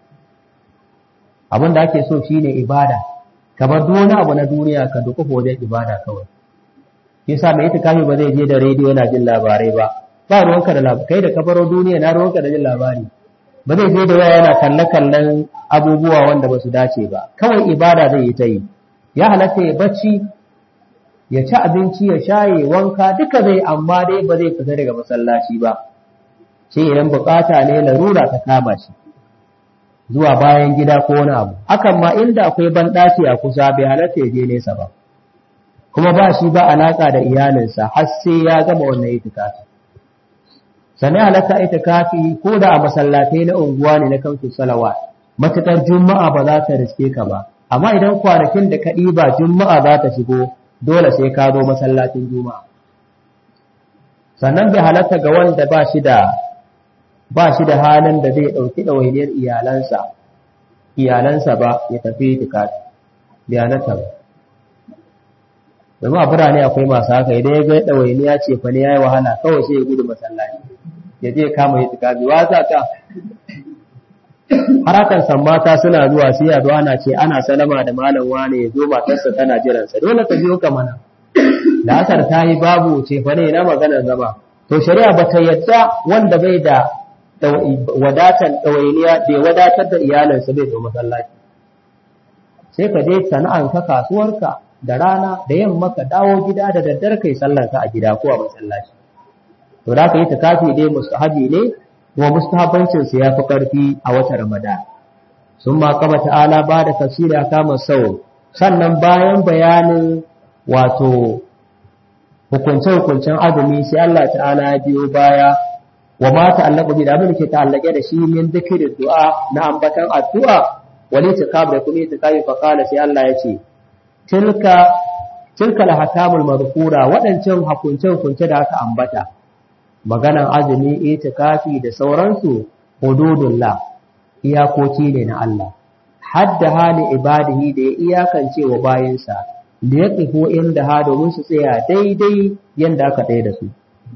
abin da ake so shine ibada kamar duk wani abu na duniya ka duka wajen ibada kawai yasa mai itikafi ba zai je da rediyo yana jin labarai ba ba ruwanka da labarai kai da kafaro duniya na ruwanka da jin labari ba zai je da waya yana kalle-kallen abubuwa wanda ba su dace ba kawai ibada zai yi ta yi ya halatta ya bacci ya ci abinci ya shaye wanka duka zai amma dai ba zai fita daga masallaci ba sai idan bukata ne larura ta kama shi zuwa bayan gida ko wani abu hakan ma inda akwai banɗaki a kusa bai halatta ya je nesa ba kuma ba shi ba alaka da iyalinsa har sai ya gama wannan itikafi sani halatta itikafi ko da a masallatai na unguwa ne na kansu salawa matuƙar juma'a ba za ta riske ka ba amma idan kwanakin da ka ɗiba juma'a za ta shigo dole sai ka zo masallacin juma'a sannan bai halatta ga wanda ba shi da ba shi da halin da zai ɗauki ɗawainiyar iyalansa iyalansa ba ya tafi itikafi bai halatta ba domin a birane akwai masu haka idan ya ga ɗawainiya ce fa ne ya yi wahala kawai sai ya gudu masallaci ya je kama yi tikafi wa za ka harakan san mata suna zuwa sai ya zuwa na ce ana salama da malam wane ya zo matarsa tana jiransa dole ka biyo ka mana da asar ta yi babu ce fa ne na maganar zama to shari'a ba ta yadda wanda bai da wadatan ɗawainiya bai wadatar da iyalinsa bai zo masallaci sai ka je sana'anka kasuwarka da rana da yamma ka dawo gida da daddare kai sallarka a gida ko a masallaci to da ka yi takafi dai mustahabi ne kuma mustahabbancin sa yafi karfi a watan Ramadan sun ma kama ta'ala ba da tafsiri kama sau sannan bayan bayanin wato hukunce-hukuncen azumi sai Allah ta'ala ya biyo baya wa ma ta'allaqu bi da abin ke ta'allake da shi min dhikri du'a na ambatan addu'a wali tikab da kuma tikafi fa qala sai Allah ya ce tilka tilka al-hakamul madhkura wadancan hukunce-hukunce da aka ambata maganan azumi itikafi da sauransu hududullah iyakoki ne na Allah hadda hali ibadihi da ya iyakance wa bayinsa da ya tsifo inda ha domin su tsaya daidai yanda aka tsaye da su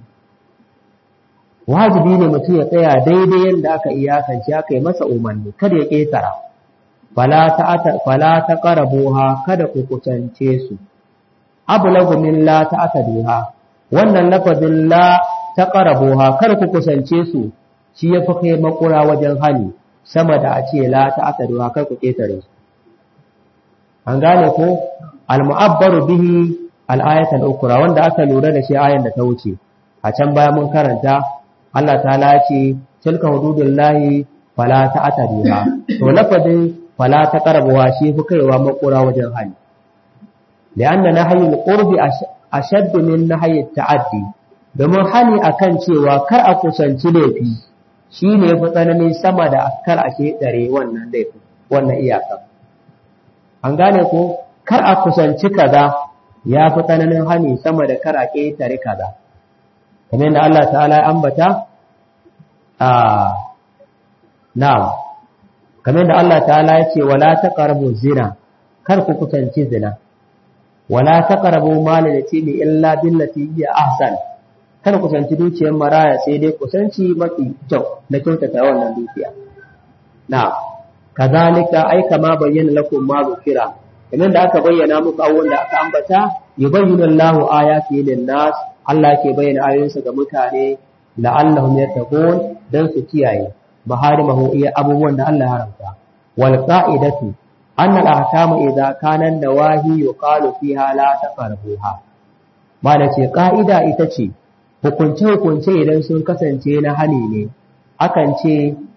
wajibi ne mutum ya tsaya daidai yanda aka iyakance aka yi masa umarni kada ya ƙetara fala ta ƙarabuha kada ku kusance su abu lagumin la ta aka duha wannan lafazin la ta ƙarabuha kar ku kusance su shi ya fi kai makura wajen hali sama da a ce la ta aka duha kar ku ƙetare su an gane ko al-mu'abbaru bihi al-ayatul ukra wanda aka lura da shi ayan da ta wuce a can baya mun karanta Allah ta'ala ce tilka hududullahi fala ta ataduha to lafazin fala ta qarabuha shi fi kaiwa makura wajen hali li'anna nahyul qurbi ashadd min nahyi ta'addi domin hani akan cewa kar a kusanci laifi shine fi tsananin sama da kar a dare wannan laifin wannan iyaka an gane ko kar a kusanci kaza ya fi tsananin hani sama da kar a ƙetare kaza kamar yadda Allah ta'ala ya ambata a na'am kamar yadda Allah ta'ala ya ce wala taqrabu zina kar ku kusanci zina wala taqrabu mal yatimi illa billati hiya ahsan kar ku kusanci dukiyar maraya sai dai kusanci mafi kyau na kyautata wannan dukiya na'am kazalika ai kama bayyana lakum ma zukira kamar da aka bayyana muku abubuwan da aka ambata yubayyinu Allahu ayati lin-nas Allah ke bayyana ayoyinsa ga mutane la'allahum yattaqun dan su kiyaye maharimahu iya abubuwan da Allah ya haramta wal qa'idatu anna al-ahkama idza kana nawahi yuqalu fiha la taqrabuha mana ce ka'ida ita ce hukunce hukunce idan sun kasance na hali ne akan ce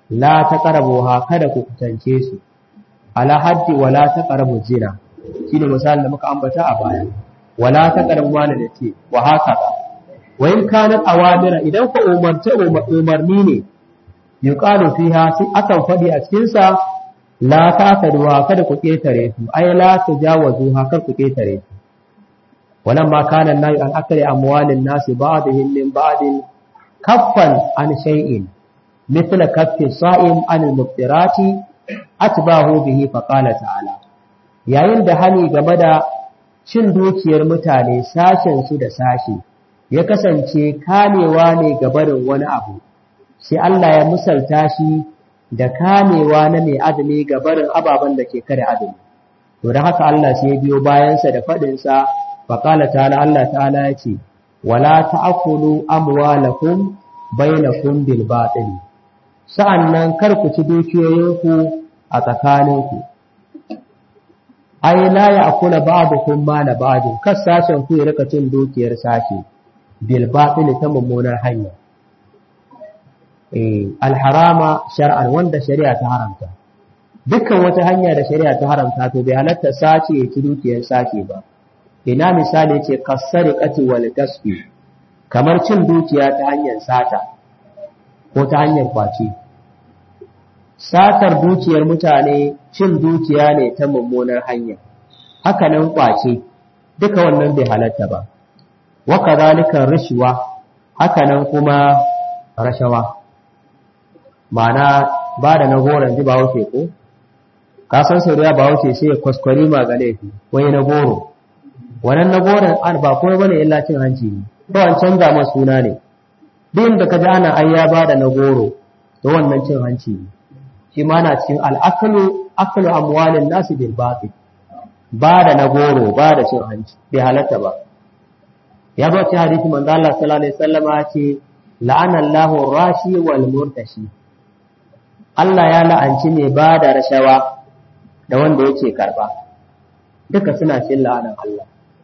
la taqrabuha kada ku kusance su ala haddi wala taqrabu zina shine misalin da muka ambata a baya wala taqrabu wala da ce wa haka wa in kanat awamira idan ku umarta umarni ne yuqalu fiha sai akan fadi a cikin sa la ta'taduha kada ku ketare su ay la tujawazuha kar ku ketare su ولما كان النهي عن أكل أموال الناس بعضهم من بعض كفا عن شيء مثل كف الصائم عن المفطرات أتباه به فقال تعالى yayin da hani game da cin dukiyar mutane sashen su da sashi ya kasance kamewa ne ga barin wani abu sai Allah ya musalta shi da kamewa na mai azumi ga barin ababen da ke kare azumi to da haka Allah sai ya biyo bayansa da faɗinsa faƙala ta'ala Allah ta'ala ya ce wala ta'kulu amwalakum bainakum bil batil sa'annan kar ku ci dukiyoyinku a tsakaninku ai la ya'kula ba'dukum mala ba'din kas sashen ku ya rika cin dukiyar sashi bil batil ta mummunar hanya eh al harama shar'an wanda shari'a ta haramta dukkan wata hanya da shari'a ta haramta to bai halatta sace ya ci dukiyar sashi ba ina misali ce kasariqati wal kasbi kamar cin dukiya ta hanyar sata ko ta hanyar kwace satar dukiyar mutane cin dukiya ne ta mummunar hanya haka nan kwace duka wannan bai halatta ba wa kadhalika rishwa haka nan kuma rashawa ma'ana ba da nagoran ji ba wuce ko ka san sauriya ba wuce sai ya kwaskwari magale wai na goro wannan na goron an ba kuma bane illa cin hanci ne to an canza masa suna ne duk da kaji ana ai ya bada na goro to wannan cin hanci ne shi ma na cikin al'akalu akalu amwalin nasu bil batil bada na goro bada cin hanci bai halatta ba ya ba ci hadisi manzo Allah sallallahu alaihi wasallama ce la'ana Allahu rashi wal murtashi Allah ya la'anci mai bada rashawa da wanda yake karba duka suna cin la'anan Allah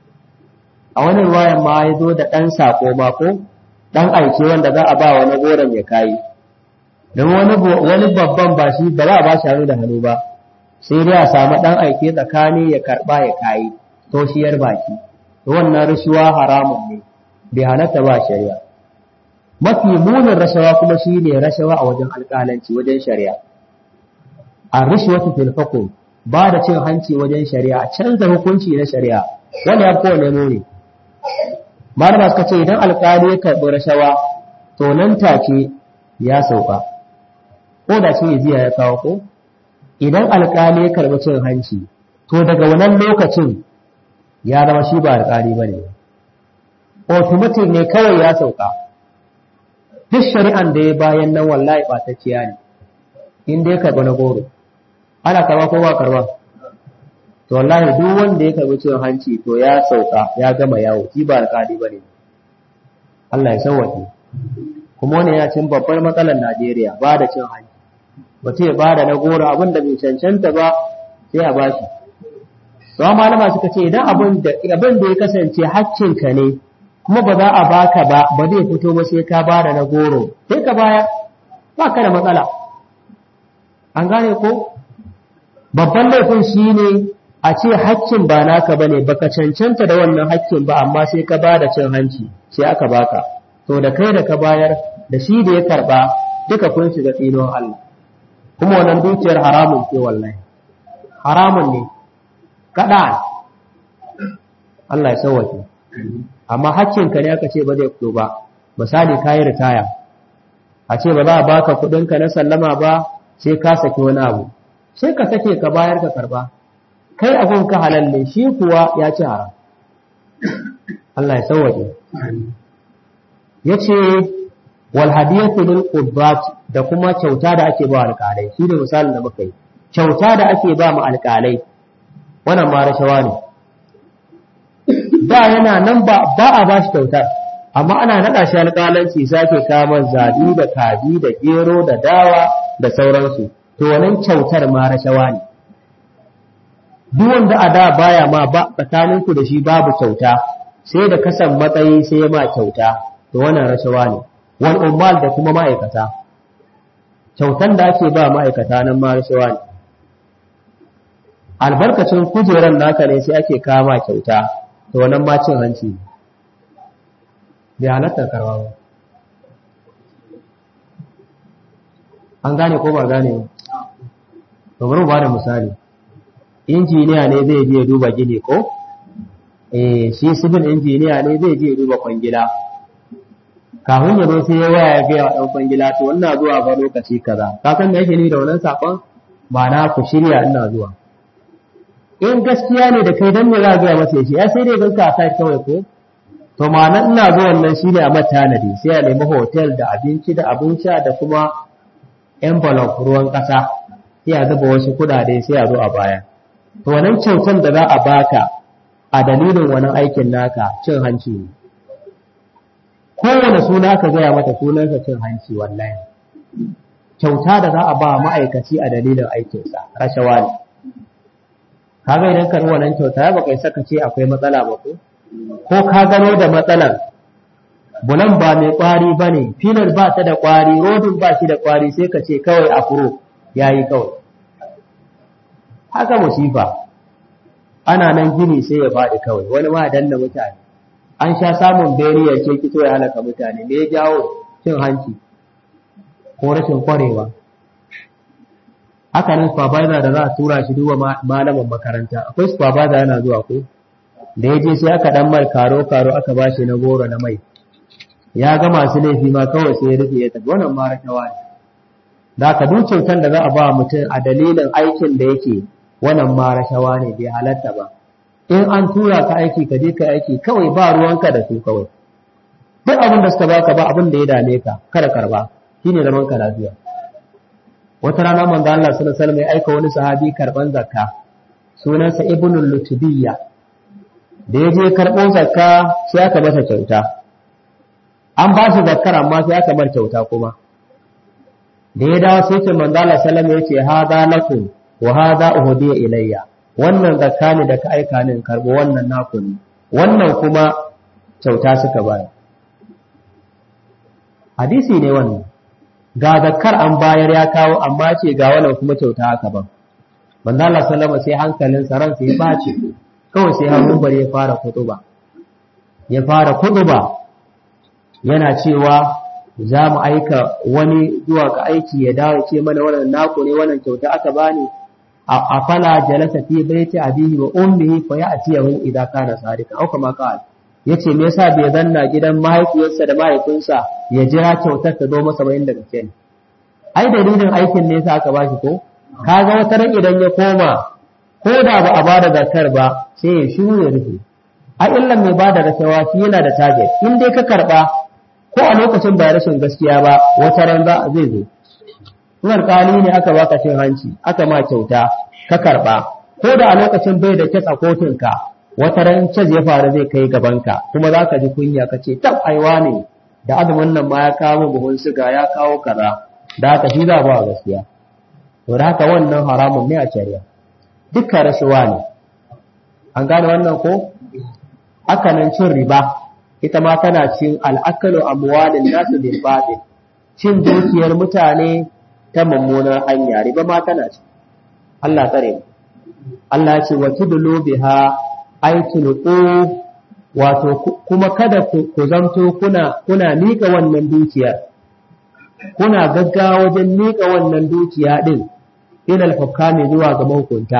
a wani ruwayan ma ya zo da ɗan saƙo ma ko ɗan aike wanda za a ba wani goron ya kayi don wani babban ba shi ba za a ba shi hannu da hannu ba sai dai a samu ɗan aike tsakani ya karɓa ya kayi toshiyar baki to wannan rashuwa haramun ne bai halatta ba shari'a mafi munin rashawa kuma shi ne rashawa a wajen alƙalanci wajen shari'a a rishwatu fil hukum ba da cin hanci wajen shari'a canza hukunci na shari'a wanda ya kowane muni malama suka ce idan alkali ya karɓi rashawa to nan take ya sauka ko da shi jiya ya kawo ko idan alkali ya karɓi cin hanci to daga wannan lokacin ya zama shi ba alkali ba ne automatic ne kawai ya sauka duk shari'an da ya bayan nan wallahi ɓatacciya ne in dai karɓi na goro ana karɓa ko ba karɓa to wallahi duk wanda ya karbi cin hanci to ya sauka ya gama yawo shi ba alƙali bane Allah ya sauwaje kuma wannan yana cin babbar matsalar Najeriya ba da cin hanci mutum ya ba da na goro abin da bai cancanta ba sai a bashi to malama suka ce idan abin da abin da ya kasance haƙƙinka ne kuma ba za a baka ba ba zai fito ba sai ka ba da na goro sai ka baya ba ka da matsala an gane ko babban laifin shine a ce haƙƙin ba naka bane baka cancanta da wannan haƙƙin ba amma sai ka ba da cin hanci sai aka baka to da kai da ka bayar da shi da ya karba duka kun shiga tsinon Allah kuma wannan dukiyar haramun ce wallahi haramun ne kada Allah ya sauwake amma haƙƙinka ne aka ce ba zai fito ba misali kayi ritaya a ce ba za a baka kuɗinka na sallama ba sai ka saki wani abu sai ka sake ka bayar ka karba kai abun ka halalle shi kuwa ya ci haram Allah ya sauwaje yace wal hadiyatu lil qudbat da kuma kyauta da ake ba alƙalai shi ne misalin da muka yi kyauta da ake ba mu alƙalai wannan ma rashawa ne da yana nan ba ba a ba shi kyautar amma ana naɗa shi alƙalanci sake kama zabi da kaji da gero da dawa da sauransu to wannan kyautar ma rashawa ne duk wanda a da baya ma ba tsakaninku da shi babu kyauta sai da kasan matsayi sai ya ma kyauta to wannan rashawa ne wal ummal da kuma ma'aikata kyautan da ake ba ma'aikata nan ma rashawa ne albarkacin kujeran naka ne sai ake kama kyauta to wannan ma cin hanci bai halatta karwa ba an gane ko ba gane ba to bari mu bada misali injiniya ne zai je duba gini ko eh shi civil injiniya ne zai je duba kwangila kafin ya zo sai ya waya ya ga dan kwangila to wannan zuwa ba lokaci kaza ka san me yake ni da wannan sakon ba na ku shirya ina zuwa in gaskiya ne da kai dan me za ga masa shi ya sai dai ganka a sai kawai ko to ma'ana ina zuwa wannan shine a matanadi sai a nemi hotel da abinci da abin sha da kuma envelope ruwan kasa sai a zuba wasu kudade sai a zo a baya to wannan kyautan da za a baka a dalilin wannan aikin naka cin hanci ne kowane suna ka gaya mata sunansa cin hanci wallahi kyauta da za a ba ma'aikaci a dalilin aikinsa rashawa ne kaga idan ka wannan kyauta ya baka saka ce akwai matsala ba ko ko ka gano da matsalar bulan ba mai kwari ba ne filar ba ta da kwari rodin ba shi da kwari sai ka ce kawai a furo ya yi kawai haka musifa ana nan gini sai ya faɗi kawai wani ma danna mutane an sha samun beriyar ce kito ya halaka mutane me ya jawo cin hanci ko rashin kwarewa haka nan supervisor da za a tura shi duba malamin makaranta akwai supervisor yana zuwa ko da ya je sai aka dan mai karo karo aka ba shi na goro na mai ya ga masu laifi ma kawai sai ya rufe ya tafi wannan ma rashawa ne da ka duk kyautar da za a ba mutum a dalilin aikin da yake wannan ma rashawa ne bai halatta ba in an tura ka aiki ka je ka aiki kawai ba ruwanka da su kawai duk abin da suka baka ba abin da ya dame ka kada karba shine zaman ka lafiya wata rana manzo Allah sallallahu alaihi wasallam ya aika wani sahabi karban zakka sunansa ibnul lutubiyya da ya je karɓo zakka sai aka masa kyauta an ba shi zakkar amma sai aka bar kyauta kuma da ya dawo sai ce manzo Allah sallallahu alaihi wasallam ya ce hada lakum wa hada uhdiya ilayya wannan zakka ne da ka aika ni karbo wannan naku ne wannan kuma kyauta suka bayar hadisi ne wannan ga zakkar an bayar ya kawo amma ce ga wannan kuma kyauta aka ban manzo Allah sallama sai hankalin sa ransa ya bace kawai sai hannun bare ya fara kutuba ya fara kutuba yana cewa za mu aika wani zuwa ga aiki ya dawo ce mana wannan naku ne wannan kyauta aka bani a fala jalasa fi baiti abihi wa ummihi fa ya'tiyahu idza kana sadika au kama qala yace me yasa bai zanna gidan mahaifiyarsa da mahaifinsa ya jira kyautar ta zo masa ba inda gaske ne ai dalilin aikin ne yasa aka bashi ko kaga wata ran idan ya koma ko da ba a bada zakar ba sai ya shiru ya rufe a illan mai bada rashawa shi yana da target in dai ka karba ko a lokacin ba rashin gaskiya ba wata ran za zai zo in alƙali ne aka baka cin hanci aka ma kyauta ka karba ko da a lokacin bai da kyas a kotunka wata ran cas ya faru zai kai gabanka kuma za ka ji kunya ka ce tab aiwa ne da azumin nan ma ya kawo buhun siga ya kawo kaza da haka shi za ba gaskiya to da haka wannan haramun ne a shari'a dukkan rashuwa ne an gane wannan ko aka nan cin riba ita ma tana cin al'akalu amwalin nasu bil batil cin dukiyar mutane ta mummunar hanya riba ma tana ci Allah tsare mu Allah ya ce wa tudlu biha ay tulqu wato kuma kada ku zanto kuna kuna mika wannan dukiyar kuna gaggawa wajen mika wannan dukiya din ilal hukami zuwa ga mahukunta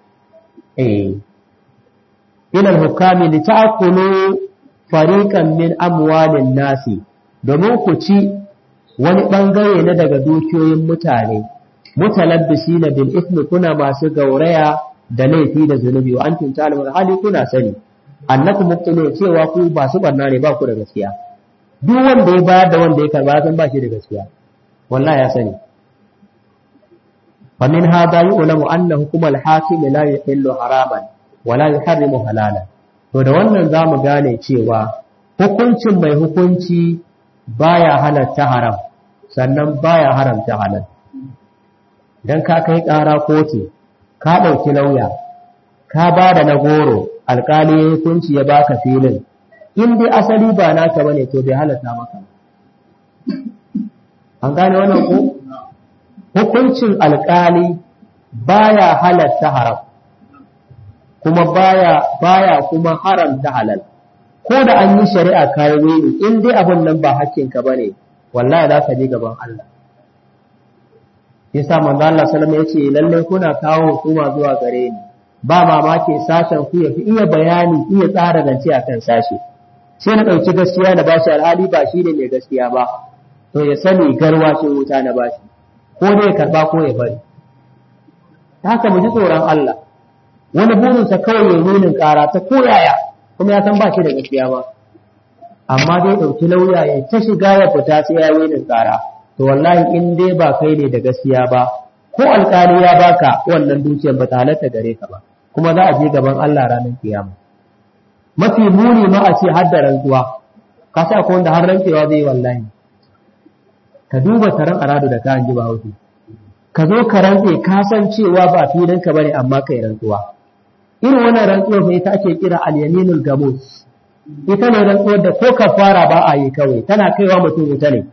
eh ilal hukami li ta'kulu fariqan min amwalin nasi domin ku ci wani bangare na daga dukiyoyin mutane mutalabbisina bil ismi kuna masu gauraya da laifi da zunubi wa antum ta'lamun hali kuna sani annakum mubtilun cewa ku ba su barna ne ba ku da gaskiya duk wanda ya bayar da wanda ya karba san ba shi da gaskiya wallahi ya sani fa min hada yu'lamu anna hukm al-hakim la yuhillu haraman wa la yuharrimu halalan to da wannan zamu gane cewa hukuncin mai hukunci baya halatta haram sannan baya haramta halal dan ka kai ƙara kotu ka ɗauki lauya ka ba da na goro alƙali ya hukunci ya baka filin in dai asali ba naka bane to bai halatta maka an gane wannan ko hukuncin alƙali baya halatta haram kuma baya baya kuma haramta halal ko da an yi shari'a kayan wani in dai abin nan ba hakkinka ba ne wallahi za ka je gaban Allah yasa manzo Allah sallama yace lalle kuna kawo hukuma zuwa gare ni ba mamaki sashen ku yafi iya bayani iya tsara zance akan sashe sai na dauki gaskiya na bashi alhali ba shi ne mai gaskiya ba to ya sani garwa ce wuta na bashi ko ne ya karba ko ya bari haka mu ji tsoron Allah wani burinsa kawai ya nunin kara ta koyaya kuma ya san ba shi da gaskiya ba amma dai ɗauki lauya ya ta shiga ya fita sai ya nunin kara to wallahi in dai ba kai ne da gaskiya ba ko alƙali ya baka wannan dukiyar ba ta halatta gare ka ba kuma za a je gaban Allah ranar kiyama mafi muni ma a ce har da rantsuwa ka sa ko wanda har rantsewa zai yi wallahi ka duba taron aradu da ka ji ba hausa ka zo ka rantse ka san cewa ba filinka bane amma kai rantsuwa irin wannan rantsuwar fa ita ake kira al-yaminul gamus ita ne rantsuwar da ko kafara ba a yi kawai tana kaiwa mutum wuta ne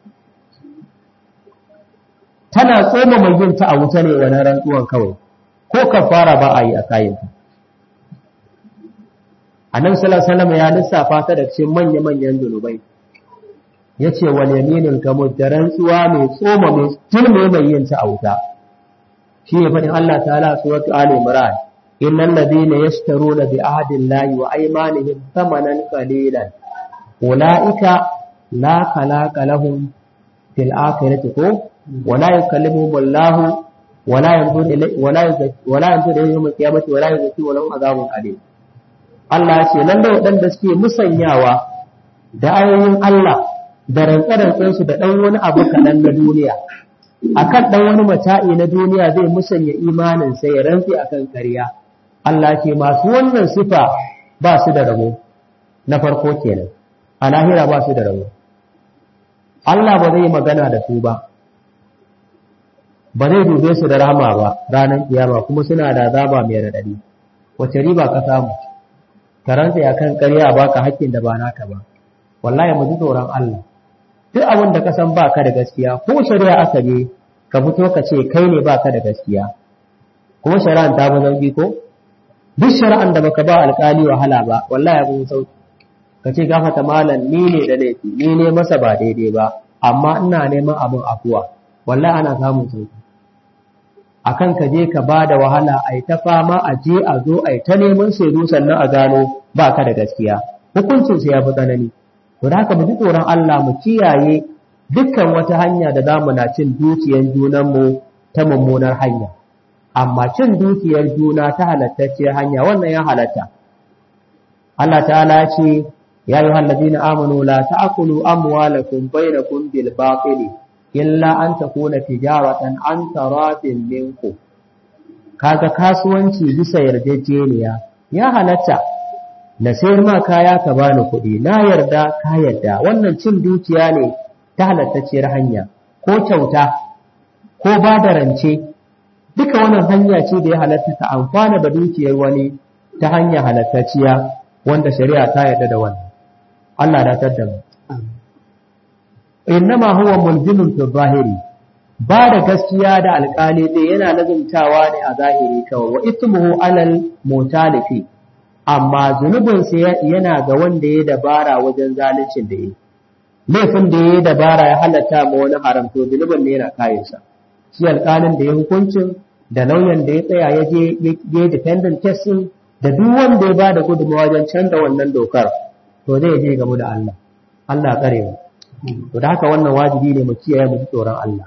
tana tsoma mai yin ta a wuta ne wannan rantsuwar kawai ko kafara ba a yi a kayan ta annabi sallallahu alaihi wasallam ya lissafa ta da cikin manya manyan zunubai yace wal yaminul gamus da rantsuwa mai tsoma mai tilme mai yin ta a wuta shi ne faɗin Allah ta'ala suratu Ali Imran innal ladina yashtaruna bi ahdi Allahi wa aymanihim thamanan qalilan ulaika la khalaqa lahum fil akhirati ko wa la yukallimuhum Allah wa la yanzuru ilayhi wa la wa la yanzuru ilayhim yawm al-qiyamati wa la yuzakkihim wa lahum adhabun alim Allah ya ce nan da waɗanda suke musanyawa da ayoyin Allah da rantsarantsansu da ɗan wani abu kaɗan na duniya akan ɗan wani mata'i na duniya zai musanya imanin sai ya rantsi akan ƙarya Allah ce masu wannan sifa ba su da rabo na farko kenan a lahira ba su da rabo Allah ba zai magana da su ba ba zai dube su da rama ba ranar kiyama kuma suna da azaba mai radadi wace riba ka samu ka rantsi akan ƙarya baka hakkin da ba naka ba wallahi mu ji tsoron Allah duk abin da ka san ba ka da gaskiya ko shari'a aka je ka fito ka ce kai ne ba ka da gaskiya kuma shari'an ta fi sauki ko duk shari'an da baka ba alkali wahala ba wallahi abin sauki ka ce gafata malam ni ne da laifi ni ne masa ba daidai ba amma ina neman abin afuwa wallahi ana samun sauki akan ka je ka ba da wahala a yi ta fama a je a zo a yi ta neman shaidu sannan a gano ba ka da gaskiya hukuncin ya fi tsanani to da haka mu ji tsoron Allah mu kiyaye dukkan wata hanya da zamu na cin dukiyar junanmu ta mummunar hanya amma cin dukiyar juna ta halattacciyar hanya wannan ya halatta Allah ta'ala ya ce ya yi ladina amanu la ta'kulu amwalakum bainakum bil batili illa an takuna tijaratan an taratin minkum kaga kasuwanci bisa yarjejeniya ya halatta na sayar ma kaya ka bani kuɗi na yarda ka yarda wannan cin dukiya ne ta halattacciyar hanya ko kyauta ko ba da rance duka wannan hanya ce da ya halatta ta amfana da dukiyar wani ta hanya halattacciya wanda shari'a ta yarda da wannan Allah da tar da mu innama huwa mulzimun fi zahiri ba da gaskiya da alƙali dai yana lazumtawa ne a zahiri kawai wa ismuhu alal mutalifi amma zunubinsa yana ga wanda ya dabara wajen zaluncin da yi laifin da ya dabara ya halatta ma wani haram to zunubin ne yana kayansa shi alƙalin da ya hukuncin da lauyan da ya tsaya ya je ya dependent testing da duk wanda ya bada gudunmawa wajen canza wannan dokar to zai je gamu da Allah Allah tsare mu to da haka wannan wajibi ne mu kiyaye mu ji tsoron Allah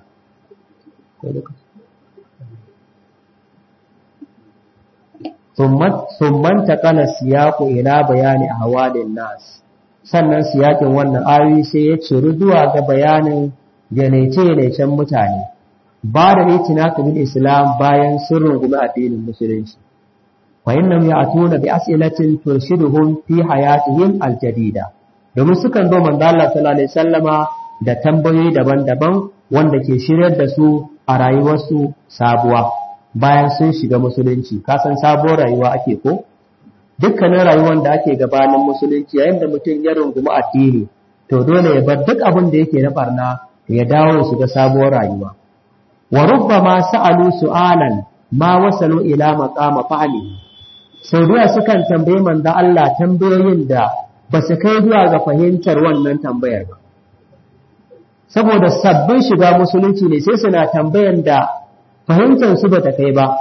ثم انتقل السياق إلى بيان أهوال الناس sannan siyakin wannan ayoyi sai ya ciru zuwa ga bayanin janaice-janaicen mutane ba da itina bil islam bayan sun rungumi addinin musulunci fa innam ya'tuna bi as'ilatin turshiduhum fi hayatihim aljadida domin sukan zo manzo Allah sallallahu alaihi wasallama da tambayoyi daban-daban wanda ke shiryar da su a rayuwarsu sabuwa bayan sun shiga musulunci kasan sabuwar rayuwa ake ko dukkanin rayuwar da ake gabanin musulunci yayin da mutum ya rungumi addini to dole ya bar duk abin da yake na barna ya dawo ya shiga sabuwar rayuwa wa rubbama sa'alu su'alan ma wasalu ila maqama fa'li sau da sukan tambaye manzo Allah tambayoyin da ba su kai zuwa ga fahimtar wannan tambayar ba saboda sabbin shiga musulunci ne sai suna tambayan da fahimtar su bata kai ba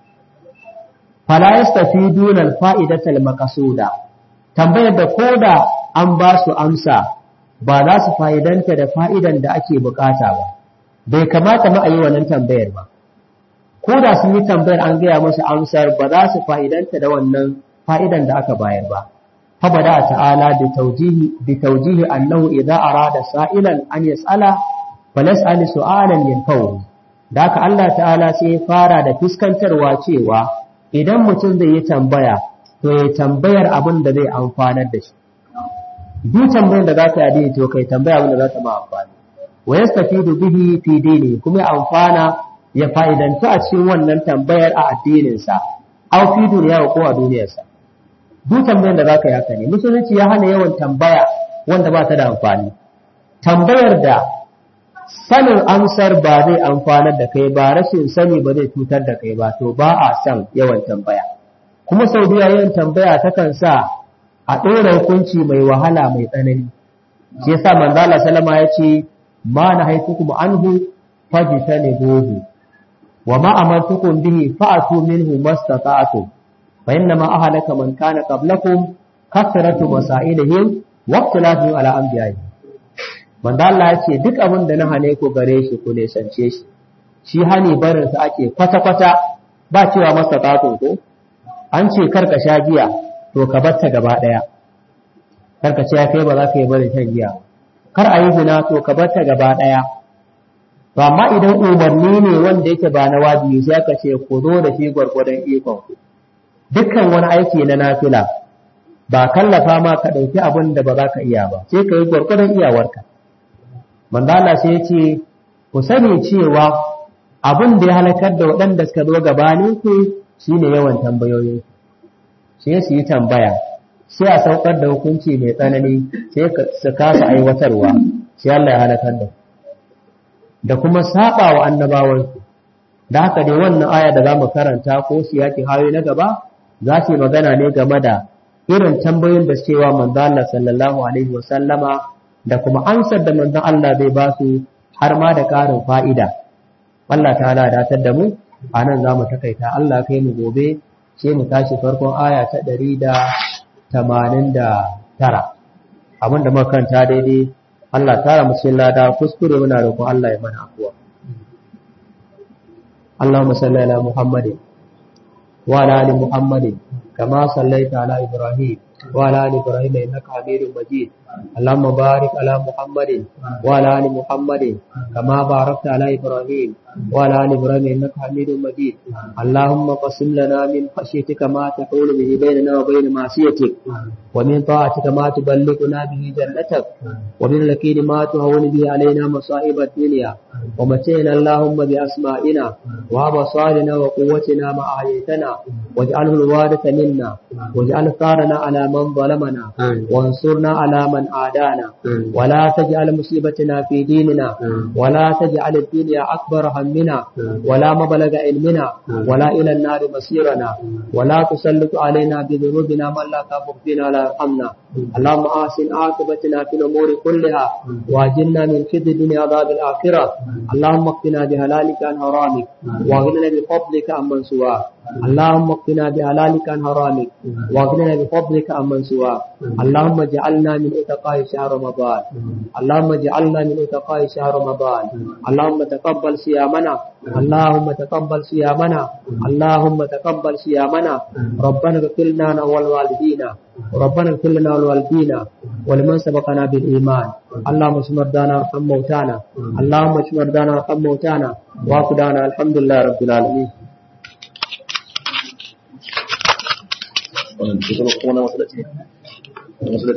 fala yastafiduna al-fa'idatal maqsuda tambayar da koda an ba su amsa ba za su fa'idanta da fa'idan da ake bukata ba bai kamata ma a yi wannan tambayar ba ko da sun yi tambayar an gaya musu amsar ba za su fa'idanta da wannan fa'idan da aka bayar ba fabada ta'ala bi taujihi annahu idza arada sa'ilan an yas'ala falas'al su'alan yanfa'u da haka Allah ta'ala sai ya fara da fuskantarwa cewa idan mutum zai yi tambaya to ya tambayar abin da zai amfanar da shi duk tambayar da za ta yi to kai tambaya abin da za ta ma amfani wa yastafidu bihi fi dini kuma ya amfana ya fa'idantu a cikin wannan tambayar a addininsa aw fi duniya ko a duniyarsa duk tambayar da za ka yi haka ne musulunci ya hana yawan tambaya wanda ba ta da amfani tambayar da sanin amsar ba zai amfanar da kai ba rashin sani ba zai cutar da kai ba to ba a son yawan tambaya kuma sau da yawan tambaya takan sa a ɗora hukunci mai wahala mai tsanani shi yasa manzala salama ya ce ma na haifukum anhu fajtanibuhu wa ma amartukum bihi fa'atu minhu mastata'tum fa inna ma ahlaka man kana qablakum kasratu masailihim wa ikhtilafihim ala anbiya'ihim manzo Allah ya ce duk abin da na hane ku gare shi ku ne sance shi shi hani barin sa ake kwata kwata ba cewa mastata'tum ko an ce karka sha giya to ka batta gaba daya karka ce kai ba za ka yi barin shan giya kar a yi zina to ka batta gaba daya to amma idan umarni ne wanda yake ba na wajibi sai aka ce ku zo da shi gwargwadon ikon ku dukkan wani aiki na nafila ba kallafa ma ka ɗauki abin da ba za ka iya ba sai ka yi gwargwadon iyawarka manzo Allah sai ya ce ku sani cewa abin da ya halakar da waɗanda suka zo gabanin ku shine yawan tambayoyin sai su yi tambaya sai a saukar da hukunci mai tsanani sai su kasa aiwatarwa sai Allah ya halakar da da kuma saba wa annabawansu da haka dai wannan aya da za mu karanta ko siyaki hayo na gaba za su yi magana ne game da irin tambayoyin da cewa manzo Allah sallallahu alaihi wa sallama da kuma amsar da manzo Allah zai ba su har ma da ƙarin fa'ida Allah ta'ala da tar da mu a nan za mu takaita Allah kai mu gobe sai mu tashi farkon aya ta ɗari da tamanin da tara abin da muka kanta daidai Allah tara mu cikin lada kuskure muna roƙon Allah ya mana afuwa Allahumma salli ala Muhammadin wa ala ali Muhammadin kama sallaita ala Ibrahim wa ala ali Ibrahim innaka Hamidum Majid اللهم بارك على محمد وعلى ال محمد كما باركت على ابراهيم وعلى ال ابراهيم انك حميد مجيد اللهم قسم لنا من خشيتك ما تحول به بيننا وبين معصيتك ومن طاعتك ما تبلغنا به جنتك ومن اليقين ما تهون به علينا مصائب الدنيا ومتعنا اللهم باسمائنا وابصارنا وقوتنا ما احييتنا واجعله الوارث منا واجعل ثارنا على من ظلمنا وانصرنا على من عادانا ولا تجعل مصيبتنا في ديننا ولا تجعل الدنيا أكبر همنا ولا مبلغ علمنا ولا إلى النار مصيرنا ولا تسلط علينا بذنوبنا من لا تغفر فينا ولا يرحمنا اللهم آسن عاقبتنا في الأمور كلها واجلنا من خزي الدنيا عذاب الآخرة اللهم اقنا بهلالك عن حرامك واغننا بفضلك عمن سواك اللهم اقنا بهلالك عن حرامك واغننا بفضلك عمن سواك اللهم اجعلنا من اتقاء شهر رمضان اللهم اجعلنا من اتقاء شهر رمضان اللهم تقبل صيامنا اللهم تقبل صيامنا اللهم تقبل صيامنا ربنا اغفر لنا ولوالدينا ربنا اغفر لنا ولوالدينا ولمن سبقنا بالايمان اللهم اشف مرضانا وارحم موتانا اللهم اشف مرضانا وارحم موتانا وافدانا الحمد لله رب العالمين wannan kuma na masallaci